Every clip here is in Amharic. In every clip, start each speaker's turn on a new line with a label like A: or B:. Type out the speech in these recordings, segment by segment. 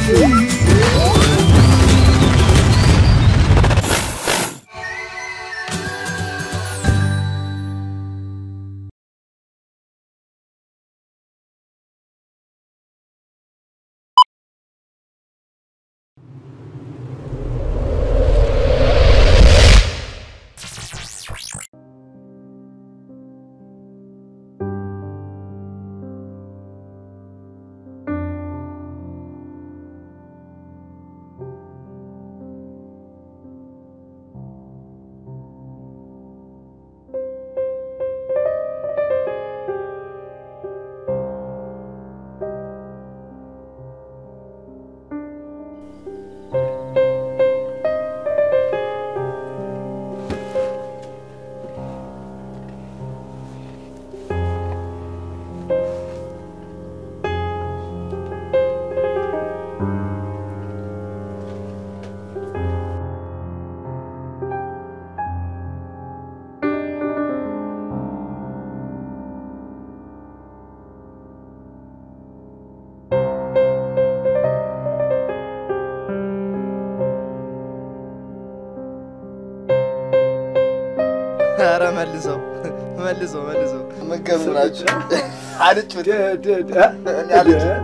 A: ኧረ መልሰው መልሰው መልሰው መገብ ናቸው አልጩት እኔ አልጩት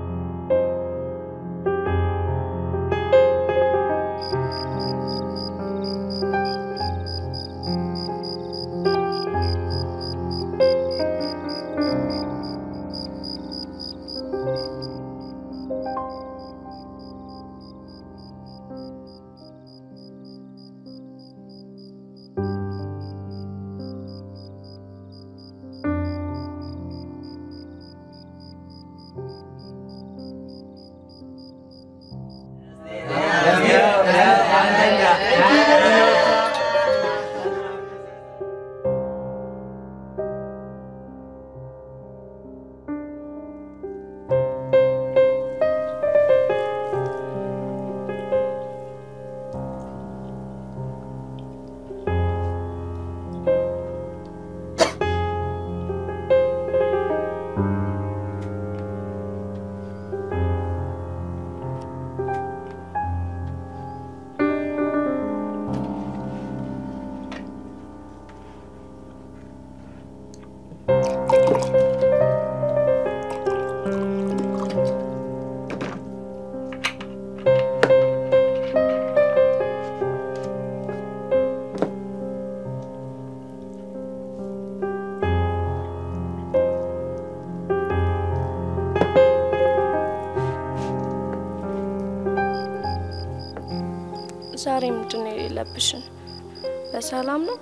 B: ዛሬ ምንድን ነው የሌለብሽን? በሰላም ነው?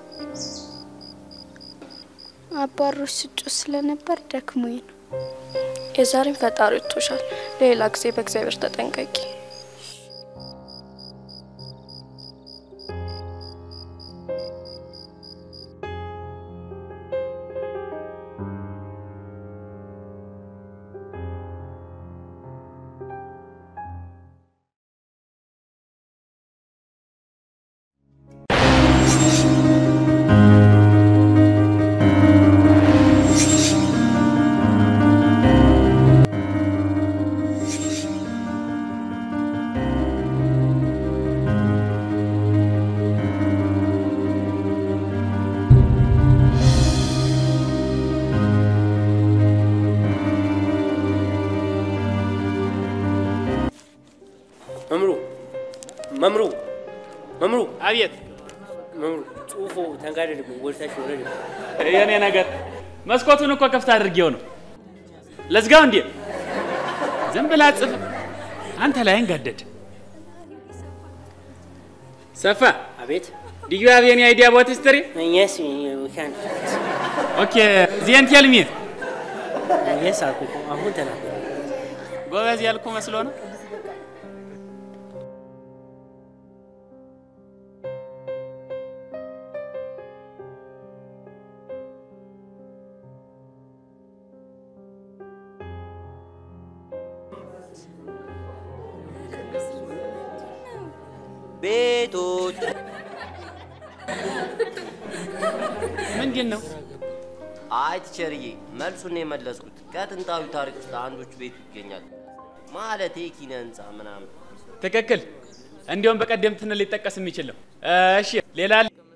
C: አባሮች ስጮ ስለነበር ደክሞኝ ነው።
B: የዛሬን ፈጣሪ ወጥቶሻል። ሌላ ጊዜ በእግዚአብሔር ተጠንቀቂ።
D: መምሩ መምሩ መምሩ
E: አቤት
D: መምሩ ጽሁፎ ተንጋደድብኝ ወደታች ወረድ
E: የኔ ነገር መስኮቱን እኮ ከፍታ አድርጌው ነው። ለዝጋው እንዴ? ዝም ብላ ጽፍ አንተ ላይ እንጋደድ። ሰፋ
D: አቤት
E: ዱ ዩ ሃቭ ኤኒ አይዲያ አባውት ሂስትሪ?
D: የስ ዊካን
E: ኦኬ ዜን ቴል ሚ
D: የስ አልኩ እኮ አሁን ተናገር
E: ጎበዝ ያልኩ መስሎ ነው።
D: ቤቶች
E: ምንድን ነው?
D: አይ ቲቸርዬ መልሱን ነው የመለስኩት ከጥንታዊ ታሪክ ውስጥ አንዶቹ ቤቱ ይገኛል ማለት ኪነ ህንፃ ምናምን
E: ትክክል። እንዲሁም በቀደምትነት ሊጠቀስ የሚችል ነው። እሺ ሌላ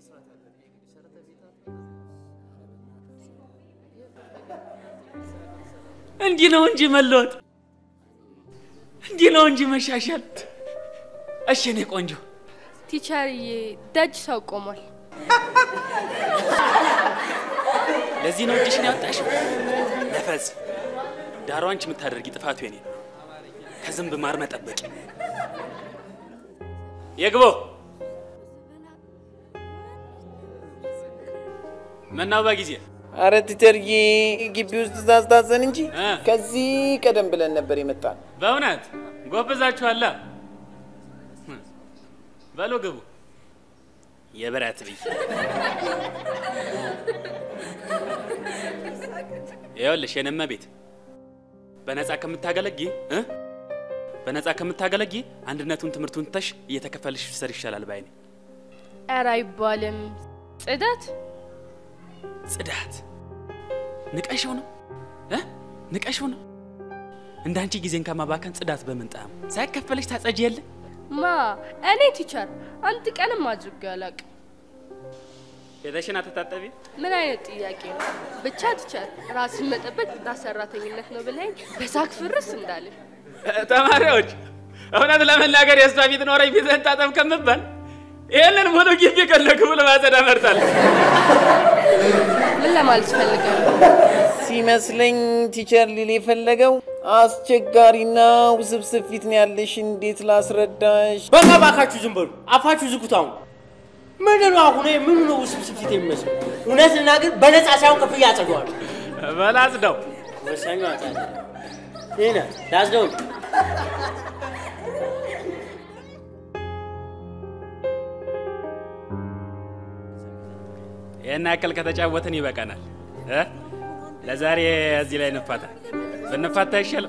E: እንዲህ ነው እንጂ መለወጥ፣ እንዲህ ነው እንጂ መሻሻል። እሺ እኔ ቆንጆ
B: ቲቸርዬ ደጅ ሰው ቆሟል።
E: ለዚህ ነው እጅሽን ያወጣሽው። ነፈዝ ዳሯ አንቺ የምታደርጊ ጥፋቱ የኔ ነው። ከዝንብ ማር መጠበቂ የግቦ ምነው በጊዜ
F: አረ ቲቸርዬ ግቢ ውስጥ ትእዛዝ ታዘን እንጂ
E: እ?
F: ከዚህ ቀደም ብለን ነበር የመጣን።
E: በእውነት ጎብዛችኋላ። በሉ ግቡ። የብረት ብይ ይኸውልሽ የነመ ቤት በነፃ ከምታገለጊ እ በነፃ ከምታገለጊ አንድነቱን ትምህርቱን ትተሽ እየተከፈልሽ ሰር ይሻላል ባይ ነኝ።
B: ኧረ አይባልም። ጽዳት
E: ጽዳት ንቀሽው ነው እ ንቀሽው ነው እንዳንቺ ጊዜን ከማባከን ጽዳት በምን ጣዕም ሳይከፈልሽ ታጸጂ የለ
B: ማ እኔ ቲቸር አንድ ቀንም አድርጌ አላውቅም።
E: ፊትሽን አትታጠቢ?
B: ምን አይነት ጥያቄ ነው? ብቻ ቲቸር ራስን መጠበቅ ጽዳት ሰራተኝነት ነው ብለኝ በሳቅ ፍርስ እንዳልን
E: ተማሪዎች እውነት ለመናገር የእሷ ፊት ኖረኝ ፊትህን ታጠብ ከምባል ይህንን ሙሉ ግቢ ከነክቡ ለማጸዳ እመርጣለሁ።
B: ምን ለማለት ፈልገው ነው?
F: ሲመስለኝ ቲቸር ሊል የፈለገው አስቸጋሪና ውስብስብ ፊት ነው ያለሽ፣ እንዴት ላስረዳሽ?
D: በቃ ባካችሁ ዝም በሉ፣ አፋችሁ ዝጉት። አሁን ምንድን ነው አሁን ይሄ ምኑ ነው ውስብስብ ፊት የሚመስለው? እውነት ልናገር በነፃ ሳይሆን ክፍያ አጸደዋል።
E: በላጽደው
D: ወሳኙ አጻደ ይህነ ላጽደው
E: ይህን ያክል ከተጫወትን ይበቃናል እ ለዛሬ እዚህ ላይ እንፋታ። ብንፋታ ይሻላል።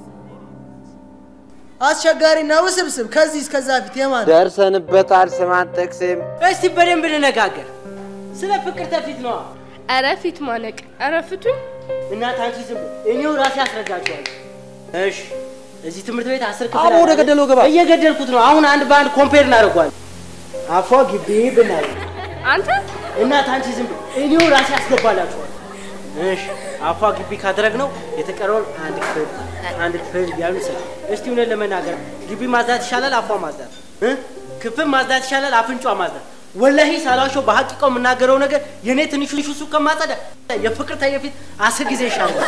G: አስቸጋሪና ውስብስብ ከዚህ እስከዛ ፊት የማን
A: ደርሰንበታል። ስም አንጠቅስም።
D: እስቲ በደንብ እንነጋገር። ስለ ፍቅር ተፊት ነዋ።
B: ኧረ ፊት ማነቅ፣ ኧረ ፍቱኝ።
D: እናት አንቺ ዝም በይ፣ እኔው ራሴ አስረዳችኋለሁ። እሺ እዚህ ትምህርት ቤት አስር ክፍል
G: አቦ ወደ
D: አለ።
G: ገደለው ግባ።
D: እየገደልኩት ነው። አሁን አንድ በአንድ ኮምፔር እናደርገዋለን። አፏ ግቢ ብናለ
B: አንተ
D: እናት አንቺ ዝም በይ፣ እኔው ራሴ አስገባላችኋለሁ። እሺ አፏ ግቢ ካደረግነው የተቀረውን አንድ ክፍል አንድ ክፍል እያሉ ይሰራል። እስቲ እውነት ለመናገር ግቢ ማጽዳት ይሻላል አፏ ማጽዳት እ? ክፍል ማጽዳት ይሻላል አፍንጫ ማጽዳት? ወላሂ ሳላሸው በሀቂቃው የምናገረው ነገር የእኔ ትንሹ ሱ ከማጸዳ የፍቅር ተየፊት አስር ጊዜ ይሻላል።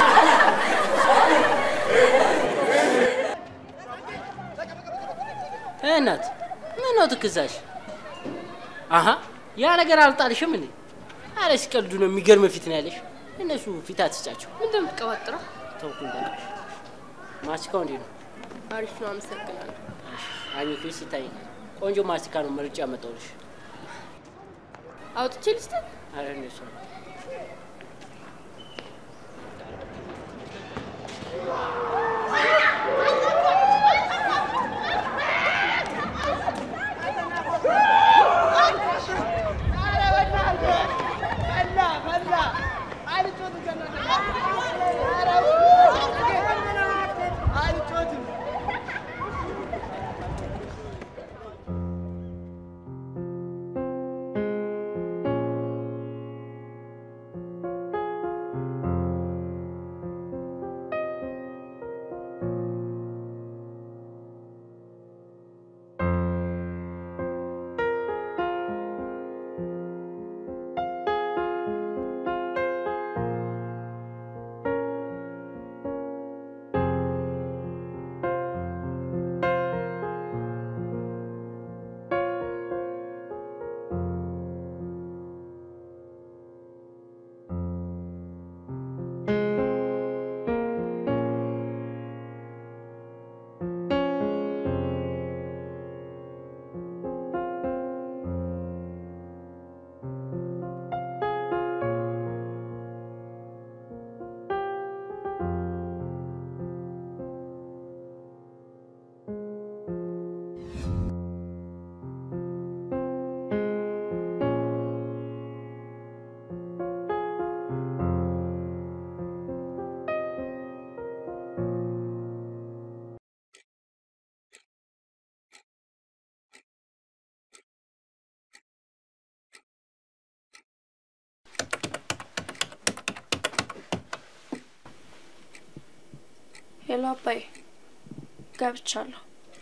D: እናት ምን ነው ትክዛሽ? አሀ ያ ነገር አልጣልሽም እንዴ? አረ ሲቀልዱ ነው። የሚገርም ፊት ነው ያለሽ። እነሱ ፊት አትስጫቸው።
B: ምንድን ነው የምትቀባጥረው?
D: ተውኩኝ በቃሽ። ማስቲካው እንዴት ነው?
B: አሪፍ ነው፣ አመሰግናለሁ።
D: አኝኪ ሲታይ ቆንጆ ማስቲካ ነው መርጬ ያመጣሁልሽ።
B: አውጥቼ ልስጥ?
D: አረ እንደሱ ነው።
C: ሄሎ አባዬ፣ ገብቻለሁ።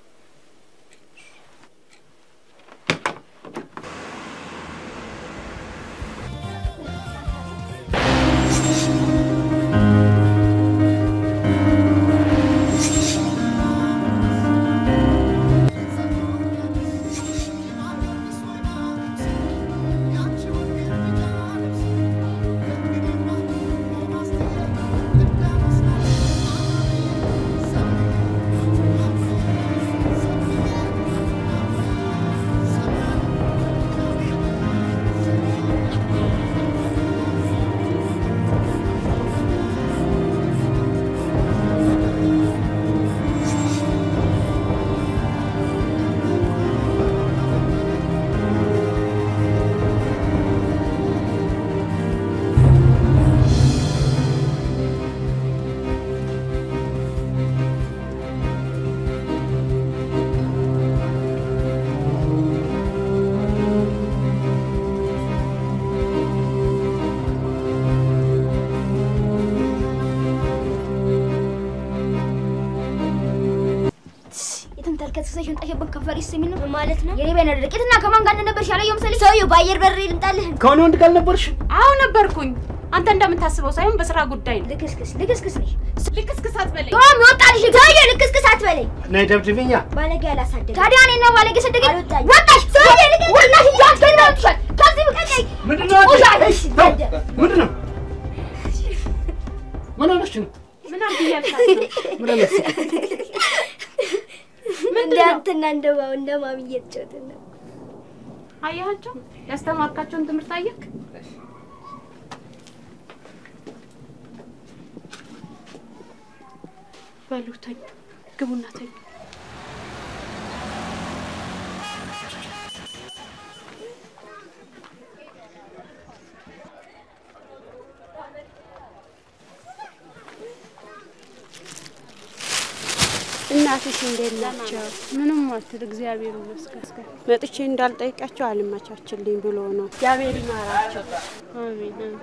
H: የተንተርከሰ ሽንጣሽበት ከንፈር የሚል ነው ማለት ነው። የኔ ባይነ ደቂትና ከማን ጋር እንደነበርሽ ያላየው መሰለኝ። ሰውዬው በአየር በር ልምጣልህ።
D: ከሆነ ወንድ ጋር ነበርሽ?
I: አዎ ነበርኩኝ። አንተ እንደምታስበው ሳይሆን በስራ ጉዳይ ነው።
H: ልክስክስ ልክስክስ ነሽ።
I: ልክስክስ አትበለኝ።
H: ዮም ይወጣልሽ። ሰውዬው ልክስክስ አትበለኝ።
D: ነይ ደብድብኛ።
H: ባለጌ ያላሳደገ ታዲያ እኔ ነው ባለጌ ሰደገኝ። ወጣሽ ሰውዬ ልክ ወላሽ እንጃት ከናውጥሻል። ከዚህ በቀቀኝ
D: ምንድን ነው አንቺ? ተው፣ ምንድን ነው? ምን ሆነሽ ነው?
I: ምን አድርግ እያልካት ነው?
D: ምን ሆነሽ?
H: እንዳንተና እንደማው እንደማሚ እየተጫወትን ነው።
I: አያቸው ያስተማርካቸውን ትምህርት አየክ? በሉ ተኙ፣ ግቡና ተኙ።
J: እናትሽ እንዴት ናቸው? ምንም አትል፣ እግዚአብሔር ይመስገን። መጥቼ እንዳልጠይቃቸው አልመቻችልኝ ብሎ ነው። እግዚአብሔር ይማራቸው። አሜን አሜን።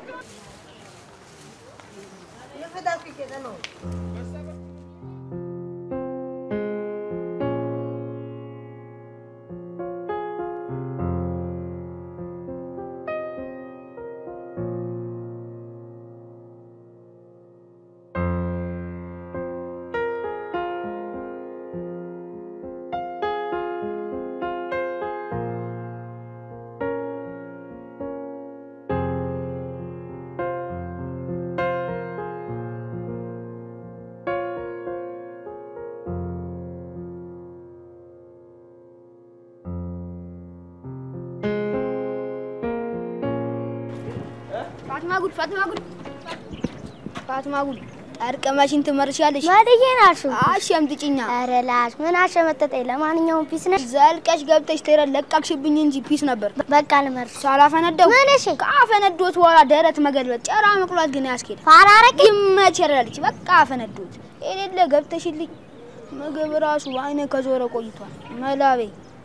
H: ፋትማ ጉድ ፋትማ ጉድ ፋትማ ጉድ ጠርቅመሽን ትመርሻለሽ። ወደዬ ናሹ አሸምጥጭኛ። ኧረ ላሽ ምን አሸመጠጠኝ። ለማንኛውም ፒስ ነሽ። ዘልቀሽ ገብተሽ ተረ ለቃቅሽብኝ እንጂ ፒስ ነበር። በቃ ልመርሽ። ሳላፈነደው ምን እሺ፣ ካፈነዶት በኋላ ደረት መገልበጥ ጨራ መቁላት ግን ያስኬድ ፋራረቅ ይመቸራልች። በቃ አፈነዶት የሌለ ገብተሽልኝ ምግብ ራሱ አይነ ከዞረ ቆይቷል። መላቤ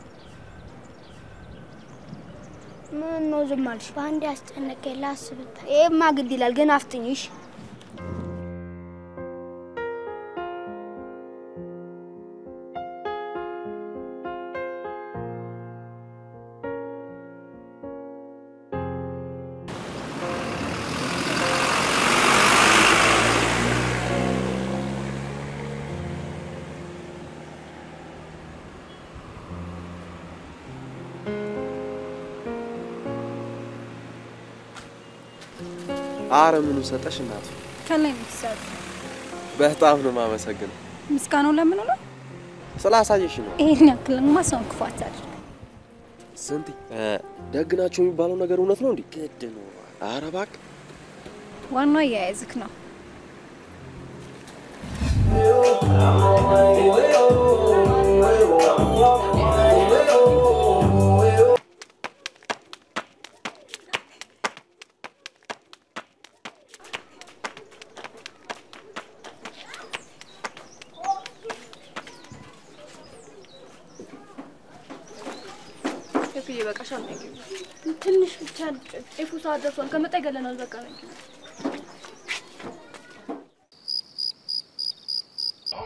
H: ምን ነው ዝም አልሽ? በአንድ ያስጨነቀኝ ላስብበት። ይሄማ ግድ ይላል ግን አፍጥኝሽ።
K: አረ ምኑ ሰጠሽ እናቱ?
L: ከላይ ምትሰጥ
K: በጣም ነው የማመሰግነው።
L: ምስጋናው ለምን ነው?
K: ስላሳየሽ ነው።
L: ይሄን ያክልማ ሰውን ክፉ አታድርግ።
K: ስንት ደግ ናቸው የሚባለው ነገር እውነት ነው እንዴ? ግድ ነው። አረ እባክህ
L: ዋናው አያያዝክ ነው።
B: ሸክዬ በቃሻል ነው ትንሽ ብቻ ጤፉ ሰዓት ደርሷል። ከመጣ ይገለናል። በቃ ነው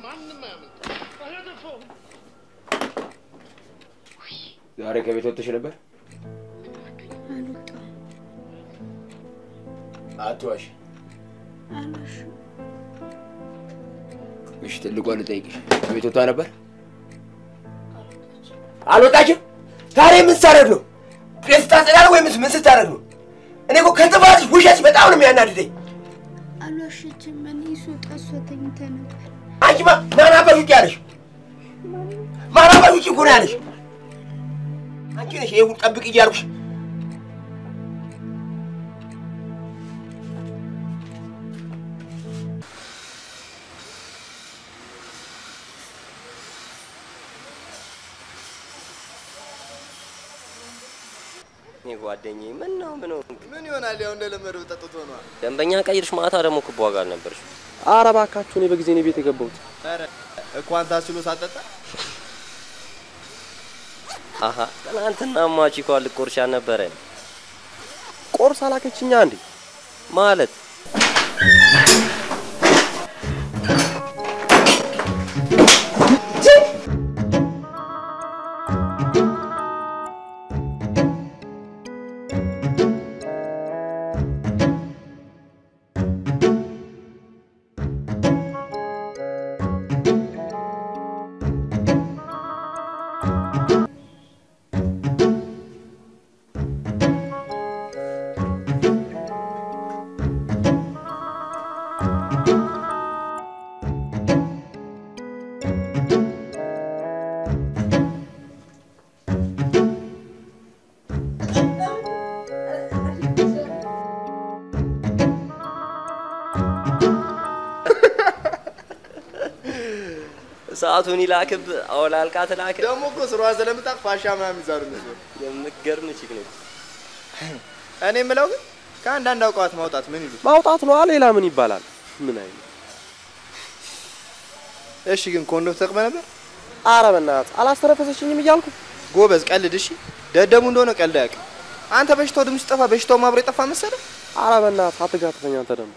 K: ዛሬ ከቤት ወጥተሽ ነበር?
C: አልወጣም።
K: አትዋሽ።
C: አልዋሽም።
K: እሺ፣ ትልቋን ልጠይቅሽ፣ ከቤት ወጥታ ነበር? አልወጣችም? ታዲያ ምን ስታደርግ ነው? ቤት ስታጸዳ ነው ወይም ምን ስታደርግ ነው? እኔ እኮ ከጥፋትሽ ውሸት በጣም ነው የሚያናድደኝ።
C: አልዋሸችም። እኔ ስወጣ እሷ ተኝታ ነበር።
K: አንቺ ማ- ማን አባሽ ውጭ ያለሽ? ማን አባሽ ውጭ እኮ ነው ያለሽ? አንቺ ነሽ ይሄ ሁሉ ጠብቅ እያልኩሽ
M: እኔ ጓደኛዬ ምን ነው ምን ነው
N: ምን ይሆናል? ያው እንደለመደው ጠጥቶ ነው።
M: ደንበኛ ቀይርሽ ማታ ደግሞ ክብ ዋጋ አልነበርሽ
K: ኧረ እባካችሁ እኔ በጊዜ ነው ቤት የገባሁት።
N: ኧረ እንኳን ታስሎ ሳጠጣ
M: አሀ ትናንትና ማቺ እኮ ልቆርሻ ነበረ
K: ቆርስ አላከችኛ እንዴ?
M: ማለት ሰዓቱን ይላክብ አወላልቃ ትላክ
N: ደግሞ እኮ ስሯ ስለምታውቅ ፋሻ ምናምን ይዛሉ እነሱ።
M: የምትገርም ቺክ ነች።
N: እኔ የምለው ግን ከአንዳንድ አውቀዋት ማውጣት ምን ይሉት?
K: ማውጣት ነው። ሌላ ምን ይባላል? ምን አይነት
N: እሺ ግን ኮንዶም ተጠቅመህ ነበር?
K: ኧረ በእናትህ አላስተረፈሰችኝም እያልኩ
N: ጎበዝ፣ ቀልድ። እሺ ደደቡ እንደሆነ ቀልድ አያውቅም። አንተ በሽታው ድምፅ ሲጠፋ በሽታውም አብሮ የጠፋ መሰለህ?
K: ኧረ በእናትህ አትጋትተኝ አንተ ደግሞ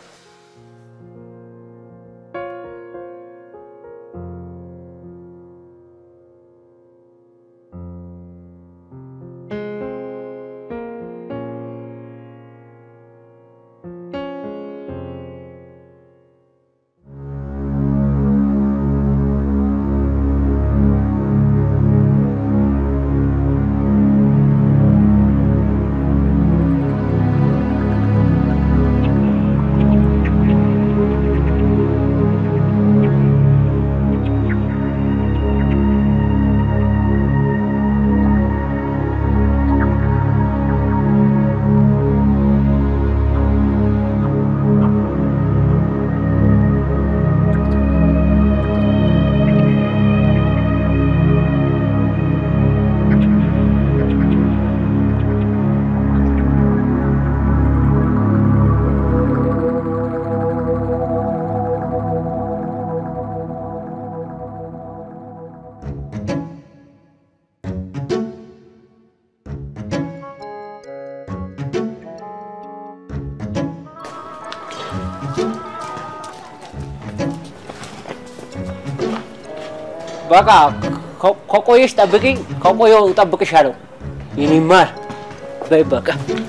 D: በቃ ከ- ከቆየሽ ጠብቂኝ፣ ከቆየው እጠብቅሻለሁ። የኔ ማር በይ በቃ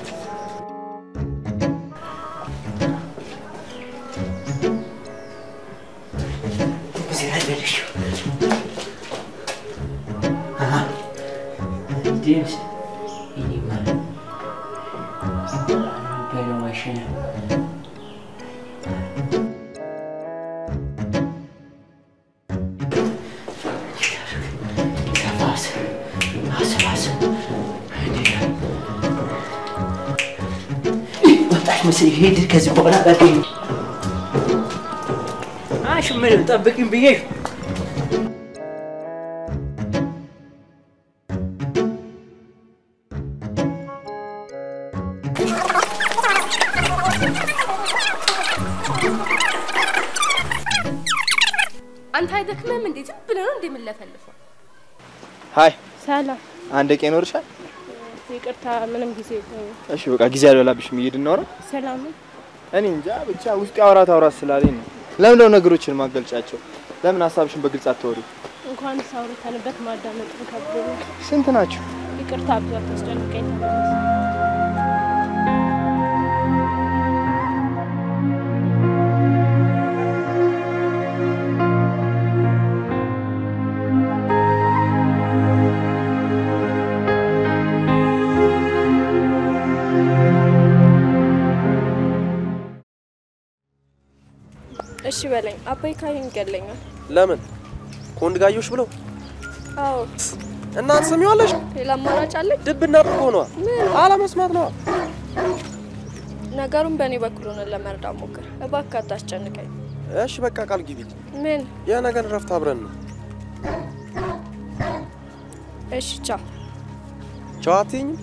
D: እዚህ ላይ በልሽ። አሃ፣ ጄምስ የኔ ማር በለው ማሽን ነፋስ አሰባስብ ወጣች መሰለኝ። ሂድ ከዚህ በኋላ አላገኝ አሽ ምን ጠብቂኝ ብዬሽ
B: አንተ አይደክምህም እንዴ? ዝም ብለህ ነው እንደምንለፈልፈው።
N: ሀይ
I: ሰላም፣
N: አንድ ቀን ይኖርሻል?
I: ይቅርታ፣ ምንም ጊዜ የለኝም።
N: እሺ በቃ ጊዜ አልበላብሽም። እየሄድ እናውራ።
I: ሰላም ነው?
N: እኔ እንጃ ብቻ ውስጥ አውራት አውራት ስላለኝ ነው። ለምን ነው ነገሮችን ማገልጫቸው? ለምን ሀሳብሽን በግልጽ አታወሪ?
J: እንኳን አውርተንበት ማዳመጥ ከብዶ ነው።
N: ስንት ናችሁ?
J: ይቅርታ ብዙ አታስጨንቀኝ። ተመለስ።
B: እሺ በለኝ። አባይ ካይን ይገለኛል።
O: ለምን ከወንድ ጋዮሽ ብለው
B: አዎ
O: እና ትሰሚዋለሽ?
B: ሌላ አማራጭ አለኝ?
O: ድብና ብርጎ ነዋ። አለመስማት ነዋ።
B: ነገሩን በእኔ በኩል ሆነን ለመርዳት ሞክር። እባክህ አታስጨንቀኝ።
O: እሺ በቃ ቃል ግቢ።
B: ምን?
O: የነገን እረፍት አብረን ነው።
B: እሺ ቻው።
O: ቻው አትይኝም?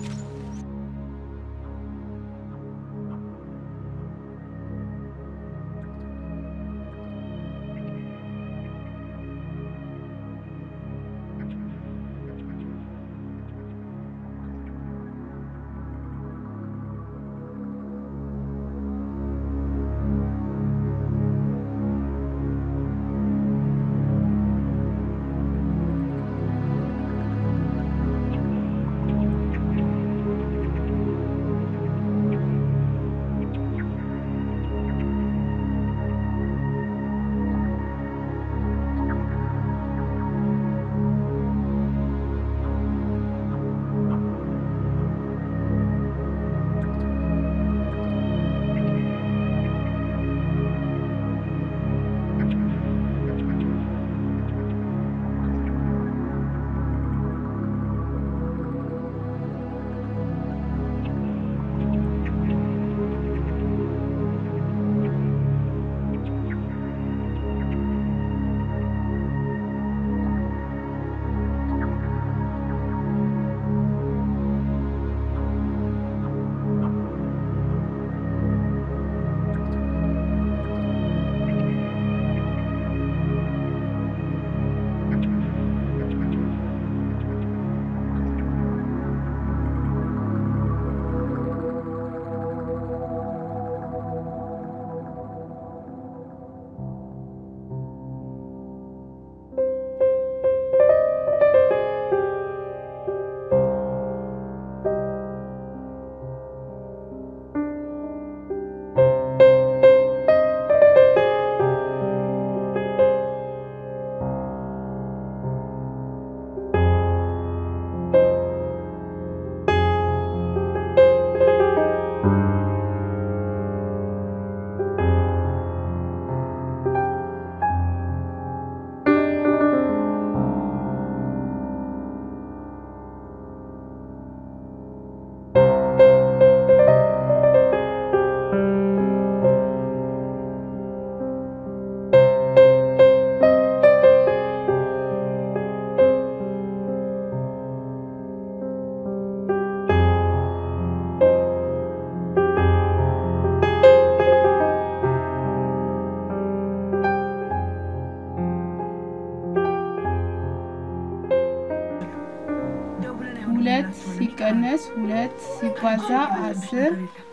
P: ሁለት ሲቀነስ ሁለት ሲባዛ አስር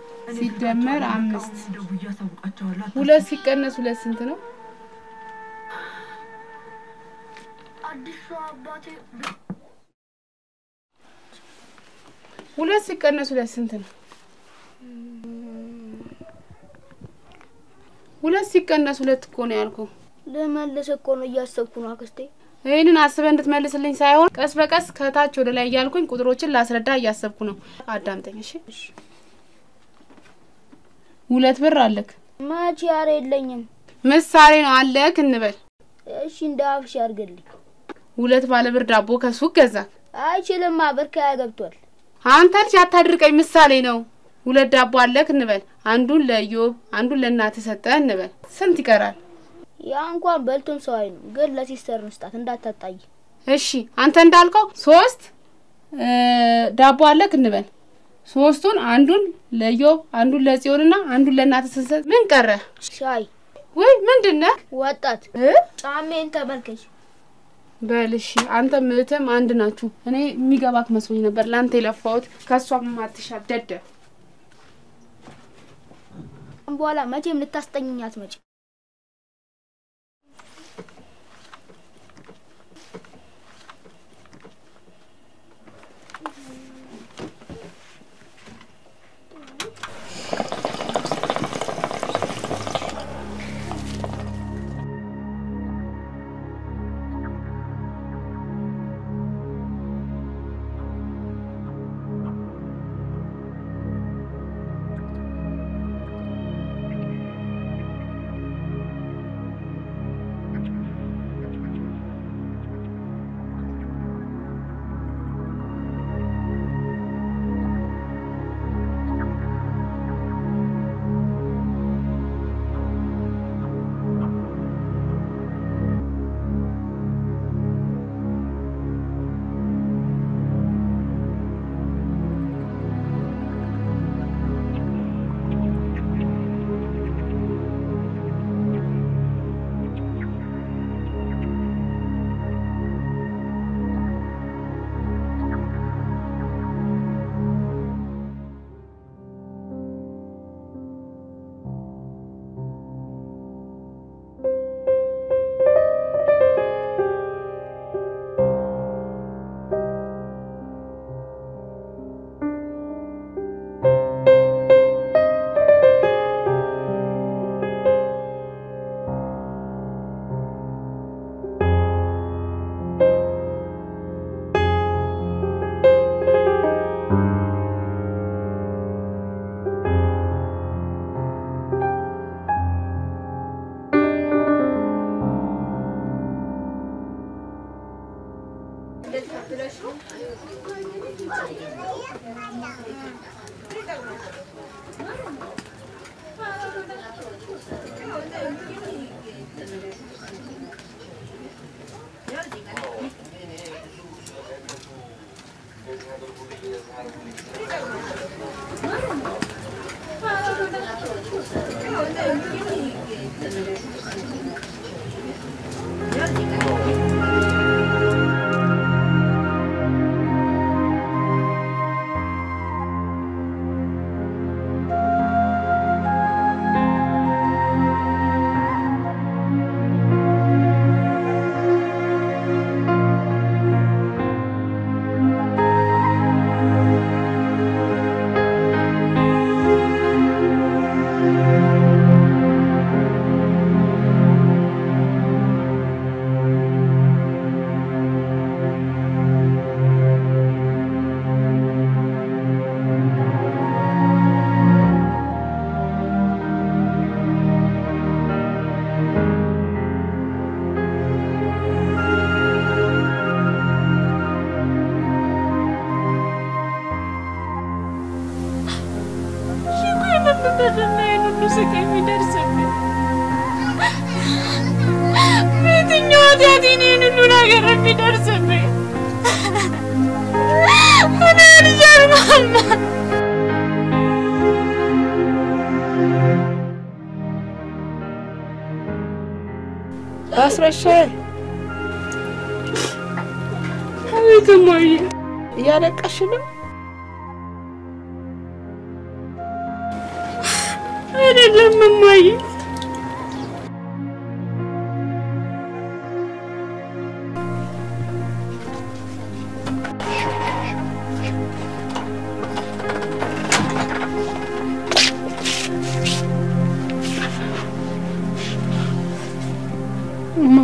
P: ሲደመር አምስት ሁለት ሲቀነስ ሁለት ስንት ነው? ሁለት ሲቀነስ ሁለት ስንት ነው? ሁለት ሲቀነስ ሁለት እኮ ነው ያልኩህ።
H: ልመልስ እኮ ነው እያሰብኩ ነው አክስቴ።
P: ይህንን አስበህ እንድትመልስልኝ ሳይሆን ቀስ በቀስ ከታች ወደ ላይ እያልኩኝ ቁጥሮችን ላስረዳ እያሰብኩ ነው። አዳምጠኝ እሺ። ሁለት ብር አለክ።
H: መቼ ኧረ የለኝም።
P: ምሳሌ ነው አለክ እንበል።
H: እሺ እንደ አፍሽ ያርግልኝ።
P: ሁለት ባለ ብር ዳቦ ከሱቅ ገዛክ።
H: አይችልማ ብር ከያ ገብቷል።
P: አንተ ልጅ አታድርቀኝ፣ ምሳሌ ነው። ሁለት ዳቦ አለክ እንበል። አንዱን ለኢዮብ አንዱን ለእናትህ ሰጠህ እንበል። ስንት ይቀራል?
H: ያ እንኳን በልቶም ሰው አይኑ ግን ለሲስተር ንስጣት እንዳታጣይ።
P: እሺ አንተ እንዳልከው ሶስት እ ዳቦ አለክ እንበል። ሶስቱን አንዱን ለኢዮብ አንዱን ለጽዮንና አንዱን ለእናትህ ስንሰጥ ምን ቀረ?
H: ሻይ
P: ወይ ምንድን ነህ?
H: ወጣት ጫሜን ተመልከች።
P: በል እሺ፣ አንተ እህትም አንድ ናችሁ። እኔ የሚገባክ መስሎኝ ነበር ለአንተ የለፋሁት ከእሷም አትሻል ደደብ።
H: በኋላ መቼም ልታስጠኝኝ አትመጭም።
J: በየትኛው ኃጢአቴ ነው ይህን ሁሉ ነገር የሚደርስብኝ? እኔ አልቻልኩም።
F: አስረሻል።
J: አቤት እማዬ፣
F: እያለቀሽ ነው?
J: አይደለም እማዬ፣ እማ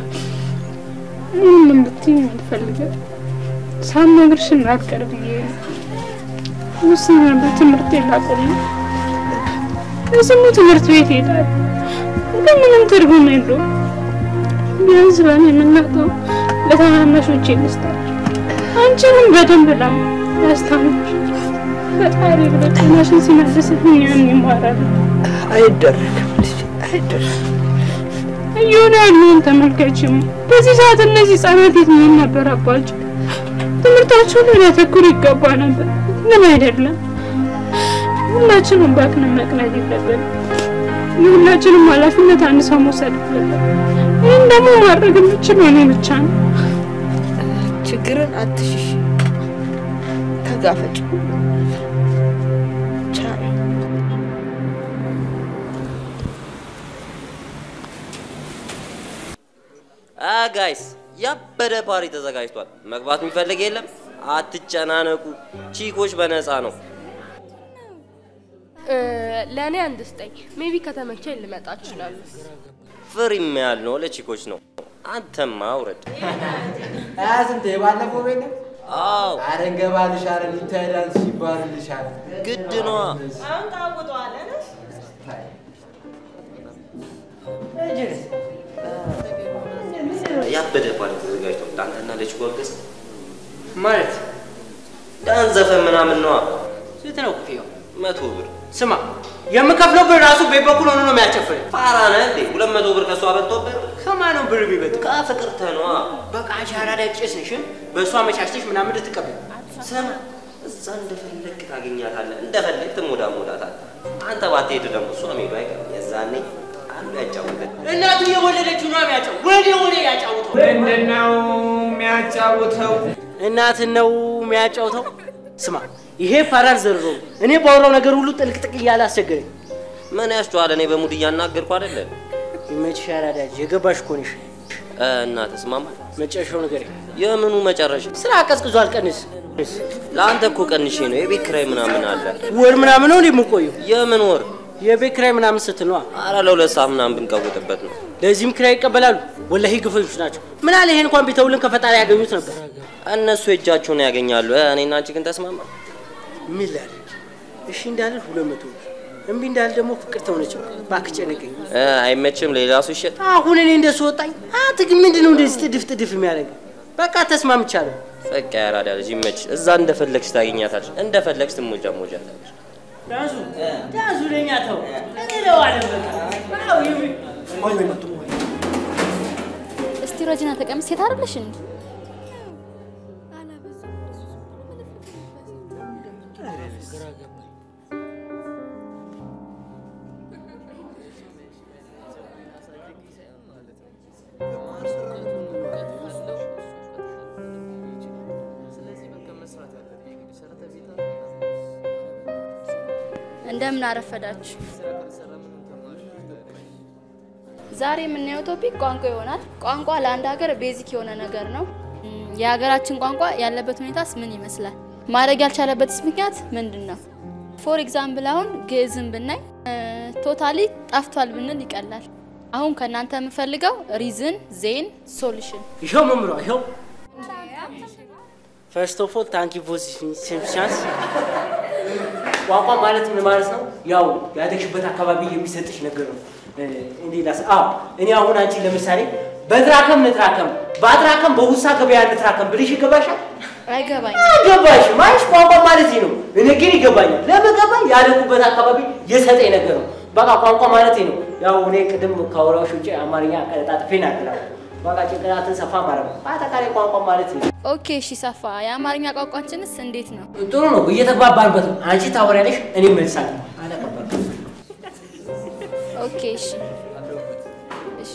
J: ምንም እንድትይኝ አልፈልግም። ሳልነግርሽ እንዳትቀር ብዬ ነው። ውስን በትምህርት ላቆም ነው። ለስሙ ትምህርት ቤት ሄዳል፣ ግን ምንም ትርጉም የለውም። ቢያንስ በእኔ የምናውቀው ለታናናሾቼ ልስጣቸው። አንቺንም በደንብ ላ ያስታምሽ ፈጣሪ ብሎ ጤናሽን ሲመልስልኝ ያን ይማራሉ።
F: አይደረግም ልጄ፣ አይደረግም።
J: እየሆነ ያለውን ተመልከችም። በዚህ ሰዓት እነዚህ ህጻናት የት መሆን ነበረባቸው? ትምህርታቸው ላይ ሊያተኩሩ ይገባ ነበር፣ ግን አይደለም። ሁላችንም ባክንን መቅረት የለብንም። የሁላችንም ኃላፊነት አንድ ሰው መውሰድ አለበት። ይህን ደግሞ ማድረግ የምችለው እኔ ብቻ ነው።
F: ችግርን አትሽሽ፣ ተጋፈጭ። ቻይ
M: አ ጋይስ ያበደ ፓሪ ተዘጋጅቷል። መግባት የሚፈልግ የለም። አትጨናነቁ። ቺኮች በነፃ ነው።
B: ለእኔ አንድ ስጠኝ። ሜቢ ከተመቸኝ ልመጣ እችላለሁ።
M: ፍሪም ያልነው ለቺኮች ነው። አንተማ አውረድ።
A: ሀያ ስንት የባለፈው ቤት ነው?
M: አዎ
A: ኧረ እንገባልሻል፣ ይታያል ሲባልልሻል።
M: ግድ ነዋ።
F: አሁን ታውቁጠዋለን።
M: ያበደ ፓሪ ተዘጋጅቷል። ለአንተና ለቺኮ ወገዝ
D: ማለት
M: ዳን ዘፈን ምናምን ነዋ።
D: ስንት ነው ክፍያው?
M: መቶ ብር።
D: ስማ የምከፍለው ብር ራሱ ቤት በኩል ሆኖ ነው የሚያጨፍረኝ።
M: ፋራ ነህ እንዴ? ሁለት መቶ ብር ከእሷ በልጦብህ
D: ከማን ነው ብር የሚበልጥ?
M: ከፍቅርተ ነዋ።
D: በቃ አንቺ አራዳ ጭስ ነሽ። በእሷ አመቻችተሽ ምናምን ልትቀበል
M: ስማ እዛ እንደፈለግ ታገኛታለህ፣ እንደፈለግ ትሞዳሞዳታለህ። አንተ ባትሄድ ደግሞ እሷ መሄዱ አይቀርም። የዛኔ አንዱ ያጫውተን።
D: እናቱ የወለደችው ነው የሚያጫው ወደ ወደ ያጫውተው
A: ምንድን ነው የሚያጫውተው?
D: እናትን ነው የሚያጫውተው። ስማ ይሄ ፓራል ዘርሮ እኔ ባወራው ነገር ሁሉ ጥልቅጥቅ እያለ አስቸገረኝ።
M: ምን ያስጨዋል? እኔ በሙድ እያናገርኩ አይደለም።
D: ይመችሽ አራዳ ልጅ፣ የገባሽ እኮ ነሽ።
M: እና ተስማማ።
D: መጨረሻው ነገር
M: የምኑ መጨረሻ?
D: ስራ ቀዝቅዟል። ቀንስ።
M: ለአንተ እኮ ቀንሼ ነው። የቤት ኪራይ ምናምን አለ።
D: ወር ምናምን ነው እንዴ የምቆየው?
M: የምን ወር?
D: የቤት ኪራይ ምናምን ስትል ነዋ።
M: አረ ለሁለት ሰዓት ምናምን ብንቀውጥበት ነው።
D: ለዚህም ኪራይ ይቀበላሉ። ወላሂ ግፈኞች ናቸው። ምን አለ ይሄን እንኳን ቢተውልን ከፈጣሪ ያገኙት ነበር።
M: እነሱ እጃቸውን ያገኛሉ። እኔና አንቺ ግን ተስማማ።
D: ምን ላድርግ? እሺ እንዳልል ሁለት መቶ ብር እምቢ እንዳል ደግሞ ፍቅር ተሆነች። እባክህ ጨነቀኝ።
M: አይመችም። ሌላ ሰው ይሸጥ።
D: አሁን እኔ እንደሱ ወጣኝ። አንተ ግን ምንድን ነው እንደዚህ ጥድፍ ጥድፍ የሚያደርግ? በቃ ተስማምቻለሁ።
M: በቃ ያራዳ ልጅ ይመችሽ። እዛ እንደፈለግሽ ታገኛታለሽ፣ እንደፈለግሽ ትሞጃ ሞጃታለሽ።
D: ዳንሱ ዳንሱ ለኛ ተው እንለዋለን በቃ አዎ ይሚ
K: ወይ ወይ መጡ
L: እስቲ ሮጂና ተቀምጥ። ሴት አይደለሽ እንዴ? እንደምን አረፈዳችሁ። ዛሬ የምናየው ቶፒክ ቋንቋ ይሆናል። ቋንቋ ለአንድ ሀገር ቤዚክ የሆነ ነገር ነው። እም፣ የሀገራችን ቋንቋ ያለበት ሁኔታስ ምን ይመስላል? ማድረግ ያልቻለበትስ ምክንያት ምንድን ነው? ፎር ኤግዛምፕል አሁን ግዕዝን ብናይ ቶታሊ ጠፍቷል ብንል ይቀላል። አሁን ከእናንተ የምፈልገው ሪዝን ዜን ሶሉሽን
D: ይኸው መምሯ ይኸው ፈርስት ኦፍ ኦል ታንክ ዩ ፎር ዚስ ቻንስ። ቋንቋ ማለት ምን ማለት ነው? ያው ያደግሽበት አካባቢ የሚሰጥሽ ነገር ነው። እ፣ እንዴት ላስ አዎ እኔ አሁን አንቺ ለምሳሌ በትራከም ንትራከም በአትራከም በውሳ ገበያ ንትራከም ብልሽ ይገባሻል?
L: አይገባኝ
D: አይገባሽም። አይሽ ቋንቋ ማለት ይህ ነው። እኔ ግን ይገባኛል። ለምን ገባኝ? ያደኩበት አካባቢ የሰጠኝ ነገር ነው። በቃ ቋንቋ ማለት ይህ ነው። ያው እኔ ቅድም ካወራሁሽ ውጭ አማርኛ ቀለጣጥፌ ናገራለሁ። በቃ ጭንቅላትን ሰፋ ማድረግ ነው። በአጠቃላይ ቋንቋ ማለት ይህ ነው።
L: ኦኬ፣ እሺ ሰፋ። የአማርኛ ቋንቋችንስ እንዴት ነው?
D: ጥሩ ነው። እየተግባባንበት ነው። አንቺ ታወሪያለሽ፣ እኔ መልሳለሁ።
L: ኦኬ፣ እሺ እሺ።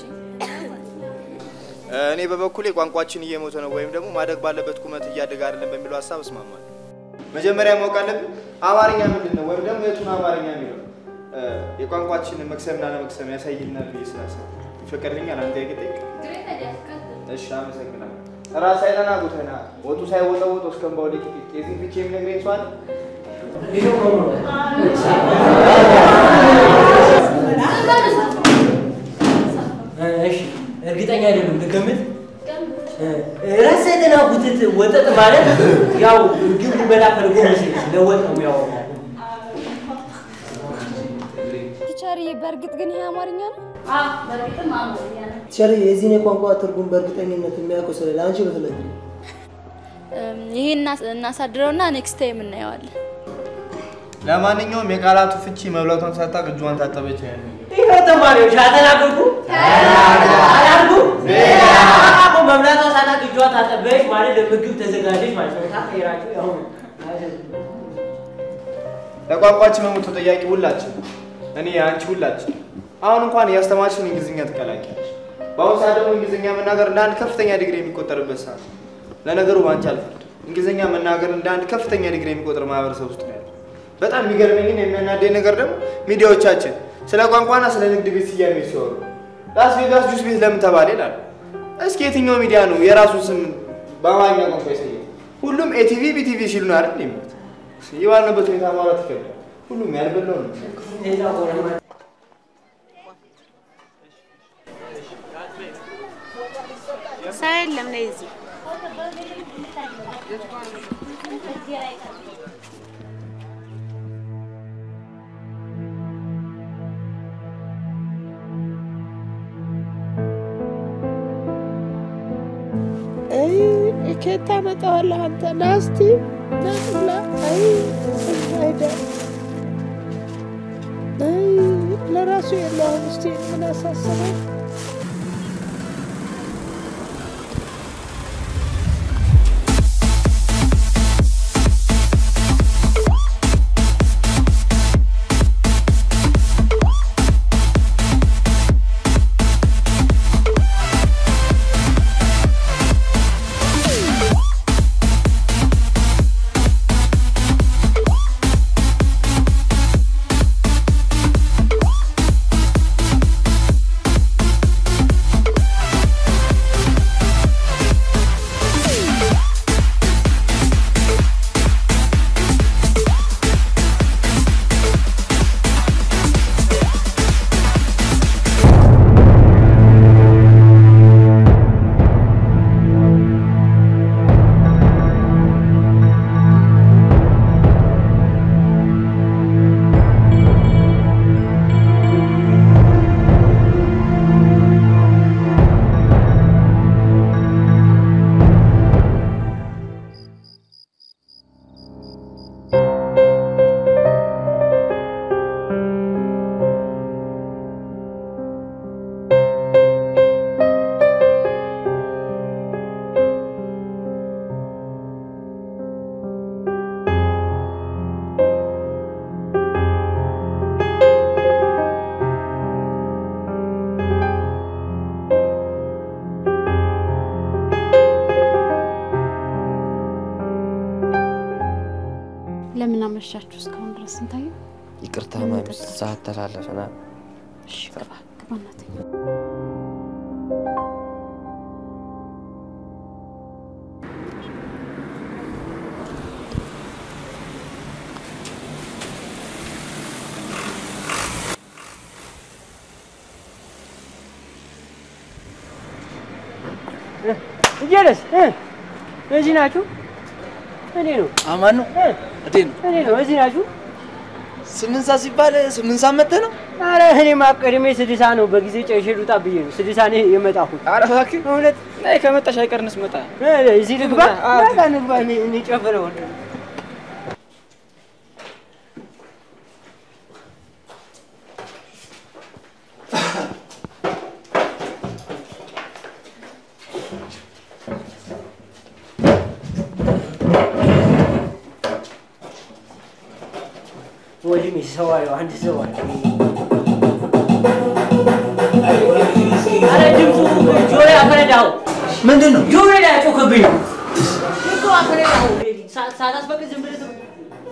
N: እኔ በበኩሌ ቋንቋችን እየሞተ ነው ወይም ደግሞ ማደግ ባለበት ቁመት እያደገ አይደለም በሚለው ሀሳብ እስማማለሁ። መጀመሪያ ማወቅ አለብን አማርኛ ምንድን ነው ወይም ደግሞ የቱን አማርኛ የሚለው እ፣ የቋንቋችንን መክሰምና ለመክሰም ያሳይልናል ብዬ ስላሰብኩ ይፈቀድልኛል። አንተ የግጠይቅ እሺ፣ አመሰግናለሁ። ራስ ሳይጠና ጉተና ወጡ ሳይወጠወጥ እስከምባው ሊቅ የዚህ ፍቼ የሚነግረኝ ሰው አለ?
D: እሺ፣ እርግጠኛ አይደለም። ልገምት። ራስ ሳይጠና ጉትት ወጠጥ ማለት ያው ግብ ሊበላ ፈልጎ መሰለኝ ለወጥ ነው የሚያወራው።
L: ቲቸር፣ በእርግጥ ግን ይሄ አማርኛ ነው? በእርግጥም አማርኛ ነው።
G: ቸር የዚህን የቋንቋ ትርጉም በእርግጠኝነት የሚያውቀው ስለሌለ አንቺ በተለይ
L: እም፣ ይሄ እናስ- እናሳድረውና ኔክስት ታይም እናየዋለን።
N: ለማንኛውም የቃላቱ ፍቺ መብላቷን ሳታውቅ እጇን ታጠበች ነው ያለው።
D: ይኸው ተማሪዎች አተናገርኩ አላልኩ አቆ መብላቷ ሳታውቅ እጇ ታጠበች ማለት ለምግብ ተዘጋጀች ማለት ነው። ታቀይራችሁ ያው
N: ለቋንቋችን መሞት ተጠያቂ ሁላችን፣ እኔ አንቺ፣ ሁላችን። አሁን እንኳን እያስተማርሽን እንግሊዝኛ ትቀላቂያለሽ። በአሁኑ ሰዓት ደግሞ እንግሊዝኛ መናገር እንደ አንድ ከፍተኛ ዲግሪ የሚቆጠርበት ሰዓት ነው። ለነገሩ በአንቺ አልፈርድም። እንግሊዝኛ መናገር እንደ አንድ ከፍተኛ ዲግሪ የሚቆጠር ማህበረሰብ ውስጥ ነው ያለው። በጣም የሚገርመኝን የሚያናደኝ ነገር ደግሞ ሚዲያዎቻችን ስለ ቋንቋና ስለ ንግድ ቤት ስያሜ ሲወሩ ላስ ቬጋስ ጁስ ቤት ለምን ተባለ ይላሉ። እስኪ የትኛው ሚዲያ ነው የራሱን ስም በአማርኛ ቋንቋ የሰየመው? ሁሉም ኤቲቪ ቢቲቪ ሲሉ ነው አይደል የሚሉት? የባልንበት ሁኔታ ማውራት ይከብዳል። ሁሉም ያልበላው ነው።
I: ሰው የለም ነይ እዚህ
J: ከየት ታመጣዋለህ አንተ? ና እስቲ ና ብላ። አይ አይዳ አይ ለራሱ የለውም። እስቲ ምን አሳሰበው?
L: ♪
I: እንደምን አመሻችሁ እስካሁን ድረስ ስንታየው?
O: ይቅርታ ማሚ፣ ሰዓት ተላለፈናል።
I: እሺ ግባ ግባ እናትዬ።
D: እየለስ እዚህ ናችሁ? እኔ ነው
N: አማን ነው እንዴት ነው?
D: እኔ ነው እዚህ ናችሁ?
N: ስምንት ሰዓት ሲባል ስምንት ሰዓት መጥተህ ነው?
D: አረ እኔማ ቀድሜ ስድሳ ነው በጊዜ ጨርሼ ልውጣ ብዬ ነው ስድሳ ነው የመጣሁት።
N: አረ እባክህ
D: እውነት
N: ነይ ከመጣሽ አይቀርንስ መጣ
D: እዚህ ልግባ በቃ ንግባ እኔ ጨፍረው ወንድሜ ሰው አለው አንድ ሰው አለ። አረ ድምፁ ጆሮ አፈነዳው።
N: ምንድን ነው?
D: ጆሮ ላይ ያጮክብኝ ነው እኮ አፈነዳው። ሳ- ሳታስፈቅድ ዝም ብለህ ትም-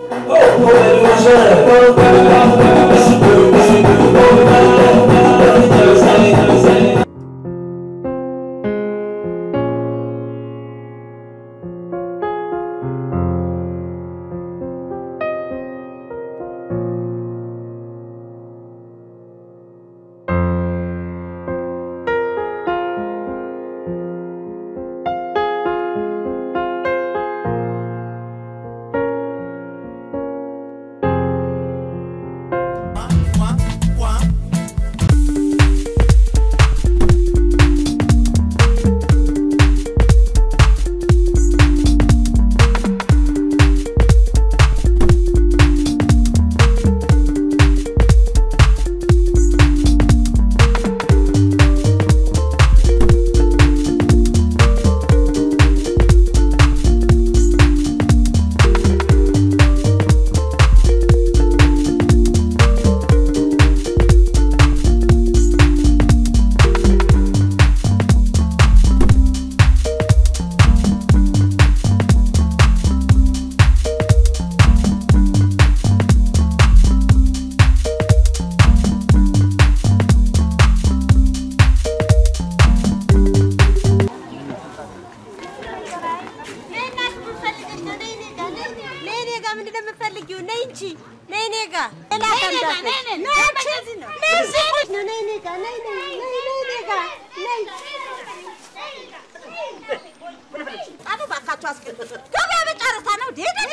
Q: ገበያ በጨረታ ነው